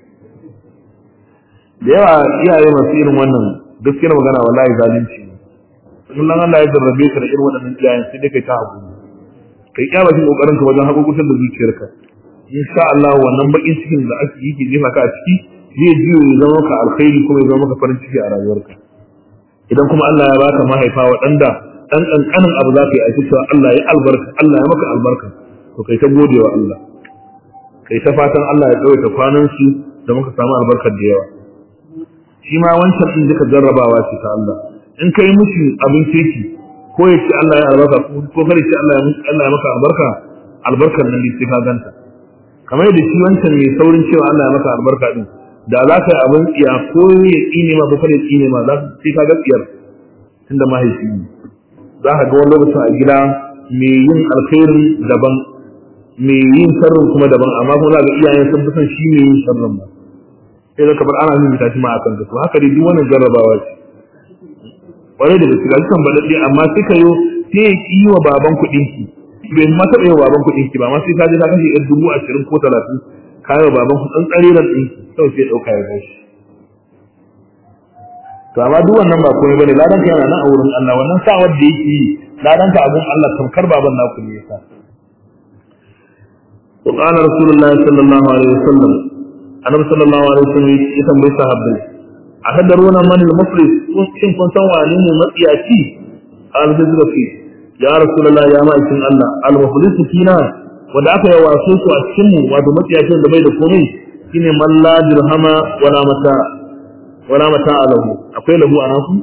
da yawa iyaye masu irin wannan gaskiyar magana wallahi zalunci ne kullum Allah ya jarrabe ka da irin waɗannan iyayen sai dai kai ta hakuri kai iya bakin kokarin ka wajen hakurkutar da zuciyarka insha Allah wannan bakin cikin da ake yi ke jefa ka a ciki zai jiyo ya zama maka alkhairi kuma ya zama maka farin ciki a rayuwarka idan kuma Allah ya baka mahaifa waɗanda ɗan ƙanƙanin abu za ka yi aiki cewa Allah ya albarka Allah ya maka albarka to kai ta gode wa Allah kai ta fatan Allah ya tsawaita kwanan su da muka samu albarkar da yawa shi ma wancan din duka jarrabawa ce ta Allah in kai mushi abin kirki ko ya ce Allah ya albarka ko kare ce Allah ya Allah ya maka albarka albarkar nan ne sai ka ganta kamar yadda shi wancan mai saurin cewa Allah ya maka albarka din da za ka yi abin tsiya ko ya tsine ma ko kare tsine ma za sai ka ga tsiyar tunda mahaifi ne za ka ga wani lokacin a gida mai yin alkhairi daban mai yin sharrin kuma daban amma kuma za ga iyayen sun fi son shi mai yin sharrin ba sai da kamar ana yin tashi ma akan to haka dai duk wannan jarrabawa ce wani da gaske gashi kan baɗaɗɗe amma sai ka yo sai ya ƙi wa baban kuɗin ki bai ma taɓa yi wa baban kuɗin ki ba amma sai ka je ka kashe ɗan dubu ashirin ko talatin ka yi wa baban kuɗin tsariran ɗin ki kawai sai ya ɗauka ya gashi to amma duk wannan ba komai bane ladan ka yana nan a wurin Allah wannan sa wanda yake yi ladan ka abun Allah tamkar baban naku ne yasa وقال رسول الله صلى الله عليه وسلم annabi sallallahu alaihi wasallam ya tambaye sahabbai a kadaruna man al-muflis kun shin kun san wani ne matsiyaci al-hizrafi ya rasulullah ya ma'aikin Allah al-muflis kina wanda aka yi wasu su a cikin mu wato matsiyacin da bai da komai shine man la dirhama wala mata wala mata alahu akwai lahu anan ku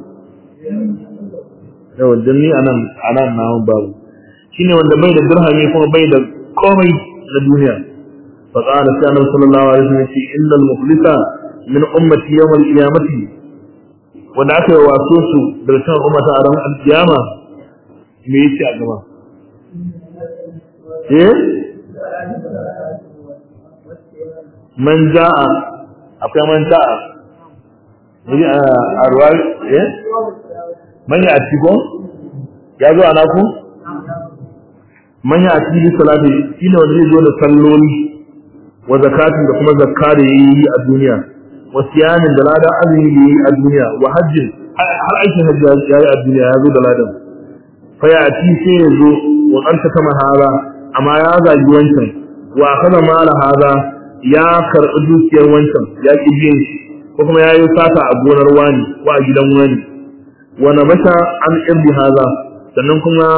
yau dan ni anan anan na babu shine wanda bai da dirhami kuma bai da komai na duniya fa qala sallallahu sallallahu alaihi wasallam shi innal muflisa min ummati yawm al-qiyamati wanda aka yi wasu su daga cikin ummata a ran al-qiyama me yace a gaba eh man ja'a akwai man ja'a Miji a ruwa eh manya a ciko ya zo ana ku manya a cikin salati shine wanda zai zo da salloli wa zakatin da kuma zakka da yayi a duniya wa siyamin da ladan azumi da yayi a duniya wa hajjin har aikin hajji ya yi a duniya ya zo da ladan fa ya ci sai ya zo wa kanta kama hada amma ya zagi wancan wa kaza mala hada ya karɓi dukiyar wancan ya ƙi biyan shi ko kuma ya yi sata a gonar wani ko a gidan wani wa nabata an irbi haza sannan kuma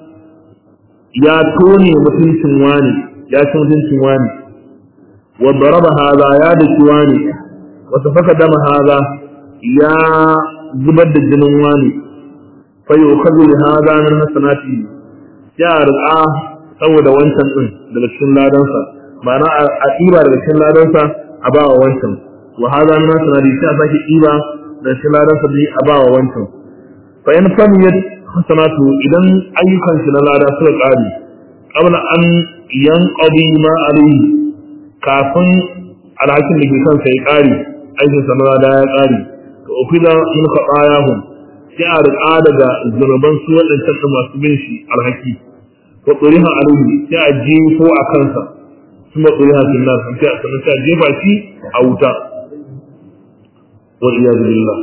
ya tone mutuncin wani ya ci mutuncin wani wa daraba haza ya daki wani wa tafaka dama haza ya zubar da jinin wani fa yukhadhu li haza min hasanati ya riƙa saboda wancan din daga cikin ladansa ma'ana a ɗiba daga cikin ladansa a ba wa wancan wa hada min sanadi sai a sake ɗiba da cikin ladansa bi a ba wa wancan fa in famiyat hasanatu idan ayyukan shi na lada suka ƙare qabla an yanqadi ma alayhi kafin alhakin da ke kansa ya ƙare aikin sa na lada ya ƙare to ufida min khatayahum sai a riƙa daga zunuban su waɗancan masu bin shi alhaki wa tsoriha alayhi sai a jefo a kansa ثم قرها في النار فنسى جيبا شي أوتا والعياذ بالله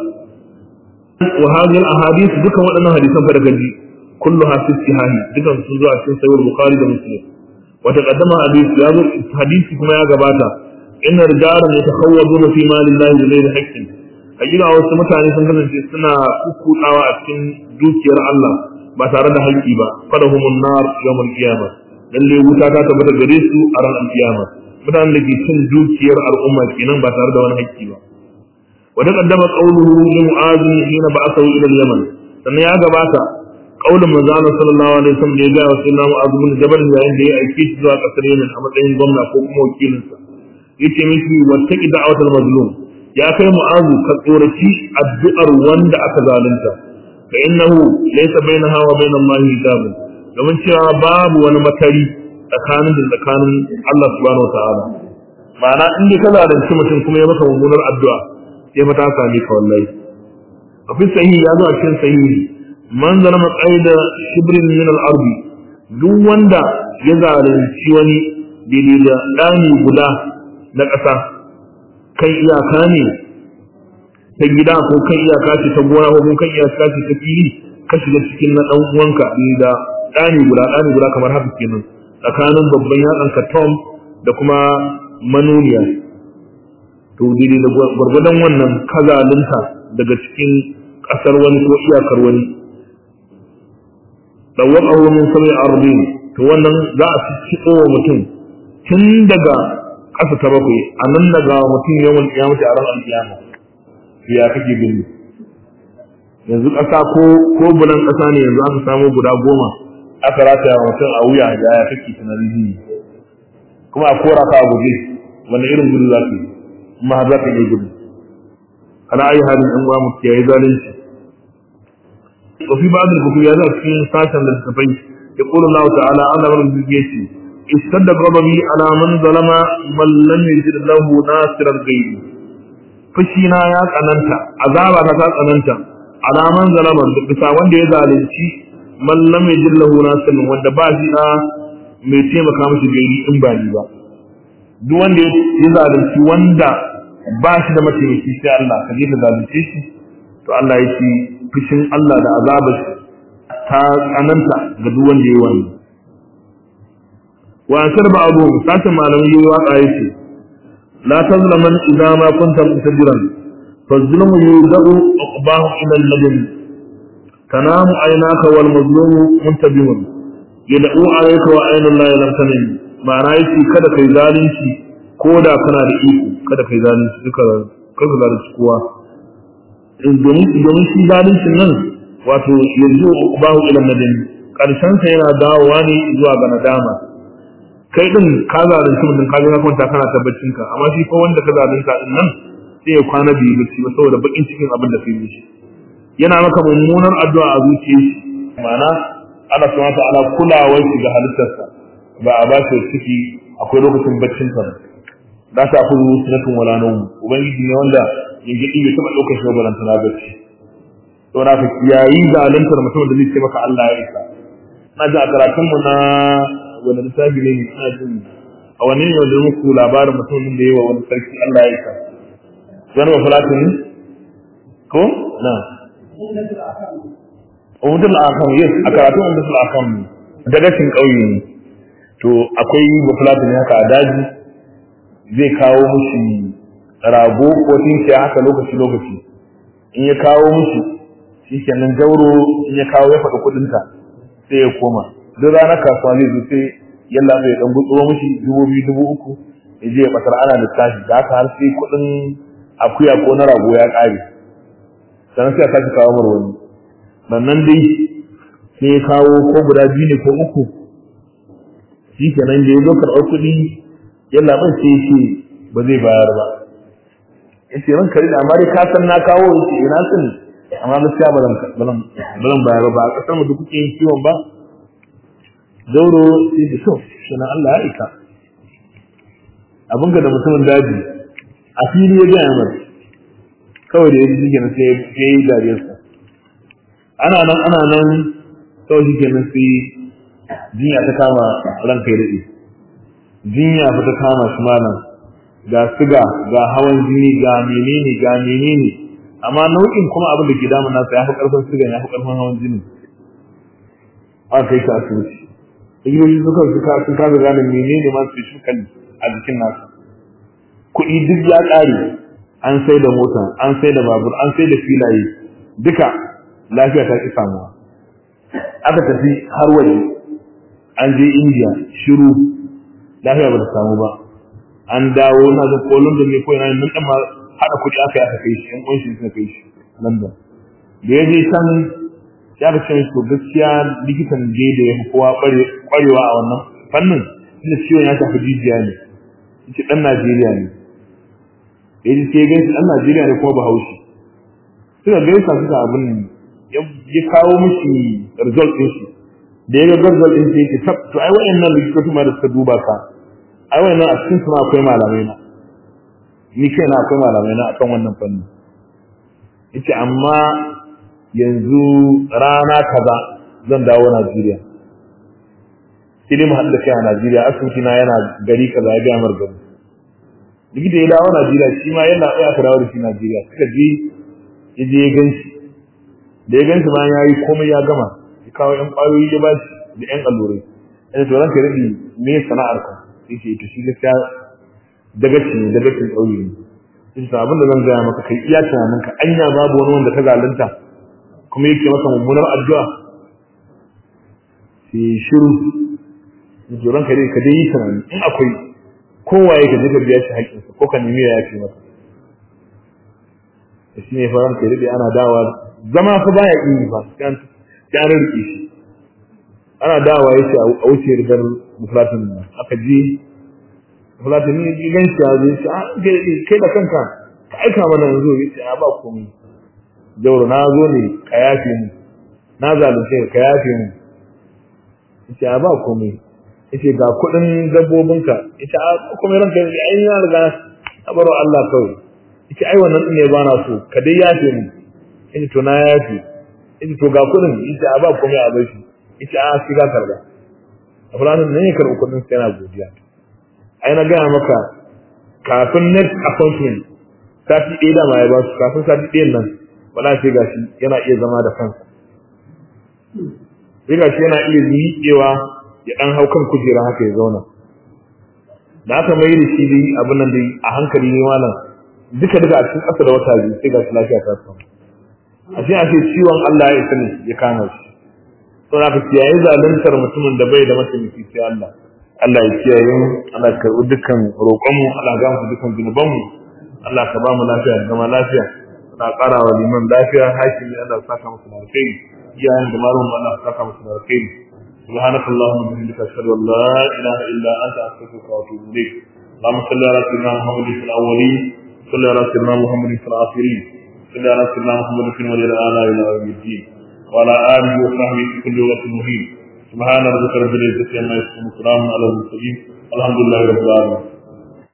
وهذه الأحاديث ذكر وأنا حديثا فرقدي كلها في الصحاح ذكر سنزوع في سيد البخاري ومسلم وتقدم حديث حديث كما يا جباتا إن رجالا يتخوضون في مال الله بغير حق أجل wasu mutane sun kasance suna kukkuɗawa a cikin dukiyar Allah ba tare da haƙƙi ba fadahumun nar yawmal qiyamah lalle wuta ta tabbata gare su a ran alkiyama mutanen da ke cin dukiyar al'umma kenan ba tare da wani haƙƙi ba wa ta kaddama qawluhu li mu'az hina ba'athahu ila al-yaman sannan ya gabata qaulin manzo Allah sallallahu alaihi wasallam da ya ga wasu na mu'az bin jabal yayin da ya aike shi zuwa kasar Yemen a matsayin gwamna ko kuma wakilin sa yace mishi wattaqi da'watal mazlum ya kai mu'az ka tsoraci addu'ar wanda aka zalunta fa innahu laysa bainaha wa bain Allah hijabun domin cewa babu wani makari tsakanin da tsakanin Allah subhanahu wataala ma'ana in dai ka zalunci mutum kuma ya maka mummunar addu'a sai fa ta same ka wallahi a fi sahihi ya zo a cikin sahihi man zalama qaida shibrin min al-ard duk wanda ya zalunci wani daidai da dani guda na ƙasa kan iyaka ne ta gida ko kan iyaka ce ta gona ko kan iyaka ce ta fili ka shiga cikin na dan uwanka da ɗani guda ɗani guda kamar haka kenan tsakanin babban yatsanka tom da kuma manuniya to daidai da gwargwadon wannan kazalinta daga cikin ƙasar wani ko iyakar wani ɗauwaƙa min sami arbin to wannan za a ci wa mutum tun daga ƙasa ta bakwai a nan daga mutum yawan kiyamata a ran alkiyama ya kake gani yanzu ƙasa ko ko bulan ƙasa ne yanzu aka samu guda goma aka rataya wa mutum a wuya ya ya kake tunanin jini kuma a kora ka a guje wanda irin gudu za ka yi kuma har za ka iya gudu ana ayi halin ɗan uwa mutu ya yi zalunci wa fi ba'd al-kufri ya za cikin sashen da suka fai ya qulu Allah ta'ala ana wannan zuciyaci istadda ghadabi ala man zalama man lam yajid lahu nasiran ghayri fushi na ya tsananta azaba ta tsananta alaman zalaman da bisa wanda ya zalunci man lam yajid lahu nasiran wanda ba shi da mai taimaka mishi gairi in ba ni ba duk wanda ya zalunci wanda ba shi da mataimaki sai Allah ka je ka zalunce shi to Allah ya ce fushin Allah da azabar shi ta tsananta ga duk wanda ya yi wannan wa asar ba abu sashen malamai yi waka ya ce la tazlaman idza ma kunta mutajiran فالظلم يوزع عقباه الى الندم تنام عيناك والمظلوم منتبه يدعو عليك وعين الله لم تنم ma'ana yake kada kai zalunci ko da kana da iko kada kai zalunci duka kada zalunci kowa domin domin shi zaluncin nan wato yanzu bahu ila nadin karshen sa yana dawowa ne zuwa ga nadama kai din ka zalunci mutum ka ga kwanta kana tabbacin ka amma shi ko wanda ka zalunta din nan sai ya kwana biyu bacci ba saboda bakin cikin abin da kai mishi yana maka mummunar addu'a a zuciyar shi ma'ana ana so mata ana kulawar shi ga halittarsa ba a ba shi ciki akwai lokacin baccin sa da ta fi sunatun wala nawm ubangiji ne wanda yingidi bai taba daukar shi ba na bacci to na ka kiyayi zaluntar mutum da zai ce maka Allah ya isa na ji a karatun mu na wani littafi ne ina jin a wani ne wanda muku labarin mutumin da yawa wani sarki Allah ya isa wani mafalatin ko na umdul akam yes a karatun umdul akam dagacin ƙauye ne to akwai mafalatin haka a daji zai kawo mushi rago ko tinki haka lokaci lokaci in ya kawo mushi shi kenan jauro in ya kawo ya faɗi kuɗinta sai ya koma duk ranar kasuwa zai zo sai yalla mai dan gutsuro mushi dubu biyu dubu uku ya je ya batar ana lissafi da haka har sai kuɗin akuya ko na rago ya ƙare sannan sai a sake kawo mar wani sannan dai sai ya kawo ko guda biyu ne ko uku shi kenan da ya zo karɓar kuɗi yalla ban sai ce ba zai bayar ba ya ce ran kari da amma dai ka san na kawo ya ce ina sun amma gaskiya ba zan bayar ba a ƙasar mu duk kuke yin kiwon ba zauro sai da so sunan Allah ya ika abin da mutumin daji a fili ya gaya mai kawai da ya ji kenan sai ya yi dariyarsa ana nan ana nan kawai shi kenan sai jinya ta kama ranka ya daɗe jinya fa ta kama shi malam ga siga ga hawan jini ga menene ga menene amma nau'in kuma abin da ke damun nasa ya fi ƙarfin siga ya fi ƙarfin hawan jini aka kai shi asibiti likitoci suka suka sun kasa gane menene ma specifically a jikin nasa kuɗi duk ya ƙare an sai da mota an sai da babur an sai da filaye duka lafiya ta ki samuwa aka tafi har waje an je india shiru lafiya ba ta samu ba an dawo na da ko london ne ko ina nan dan ma hada kuɗi aka yi aka kai shi yan kunshi suka kai shi london da ya je can ya ga cewa to gaskiya likitan je da ya fi kowa kwarewa a wannan fannin inda ciwon ya shafi jijiya ne yace dan Najeriya ne ya ji sai gaisa dan Najeriya ne kuma Bahaushe suka gaisa suka abin ya kawo mishi result din shi da ya ga result din shi yake tab to ai wayannan likitoci ma da suka duba ka ai wayannan a cikin su ma akwai malamai na ni kaina akwai malamai na akan wannan fanni yace amma yanzu rana kaza zan dawo Najeriya sai dai mu haɗu da kai a Najeriya asibiti na yana gari kaza ya gaya mar gari likita ya dawo Najeriya shi ma yana tsaya ka dawo da shi Najeriya suka je ya je ya ganshi da ya ganshi ma ya yi komai ya gama ya kawo ƴan ƙwayoyi ya ba shi da ƴan allurai yana to ranka rabi me sana'ar ka yace to shi gaskiya dagaci ne dagacin ƙauye ne yace abin da zan gaya maka kai iya tunanin ka anya babu wani wanda ka zalunta kuma yake maka mummunar addu'a sai shiru joran ka dai ka dai yi tunani in akwai kowa ya kaje ka biya shi haƙƙinsa ko ka nemi ya yafe maka da shi ne faran ka dai ana dawa zama fa baya yi fa kan ya rike shi ana dawa yace a wuce rigar muflatin nan aka je muflatin ne ji gan shi ya zo shi a kai da kanka ka aika mana yanzu yace a ba komai jauro na zo ne ka yafe mu na zalunce ka yafe mu yace a ba komai yace ga kuɗin dabbobinka yace a kuma ranka ne ai na riga na baro Allah kawai yace ai wannan din ne ba na so ka dai yafe mu yace to na yafe yace to ga kuɗin yace a ba komai a bar shi yace a shi ga karba a fulanin ne ya karɓi kuɗin sai yana godiya ai na gaya maka kafin next appointment sati ɗaya da ma ya ba su kafin sati ɗayan nan wala sai gashi yana iya zama da kansa sai gashi yana iya miƙewa ya dan hau kan kujera haka ya zauna da aka mai da shi dai abin nan dai a hankali ne malam duka duka a cikin ƙasa da wata biyu sai ga shi lafiya ta samu a ce a ce ciwon Allah ya isa ne ya kama shi to na ka kiyaye zaluntar mutumin da bai da mataimaki sai Allah Allah ya kiyaye mu Allah ya karɓi dukkan roƙonmu Allah ya gamu dukkan zunubanmu Allah ka ba mu lafiya da zama lafiya Allah ƙara wa liman lafiya hakimi Allah ya saka musu da alkhairi iyayen da malamin Allah ya saka musu da alkhairi سبحانك اللهم وبحمدك اشهد ان لا اله الا انت استغفرك واتوب اليك اللهم صل على سيدنا محمد في الاولين صل على سيدنا محمد في الاخرين صل على سيدنا محمد في الولي الاعلى الى يوم الدين وعلى اله وصحبه في كل وقت مهين سبحان ربك رب العزه عما يصفون وسلام على المرسلين الحمد لله رب العالمين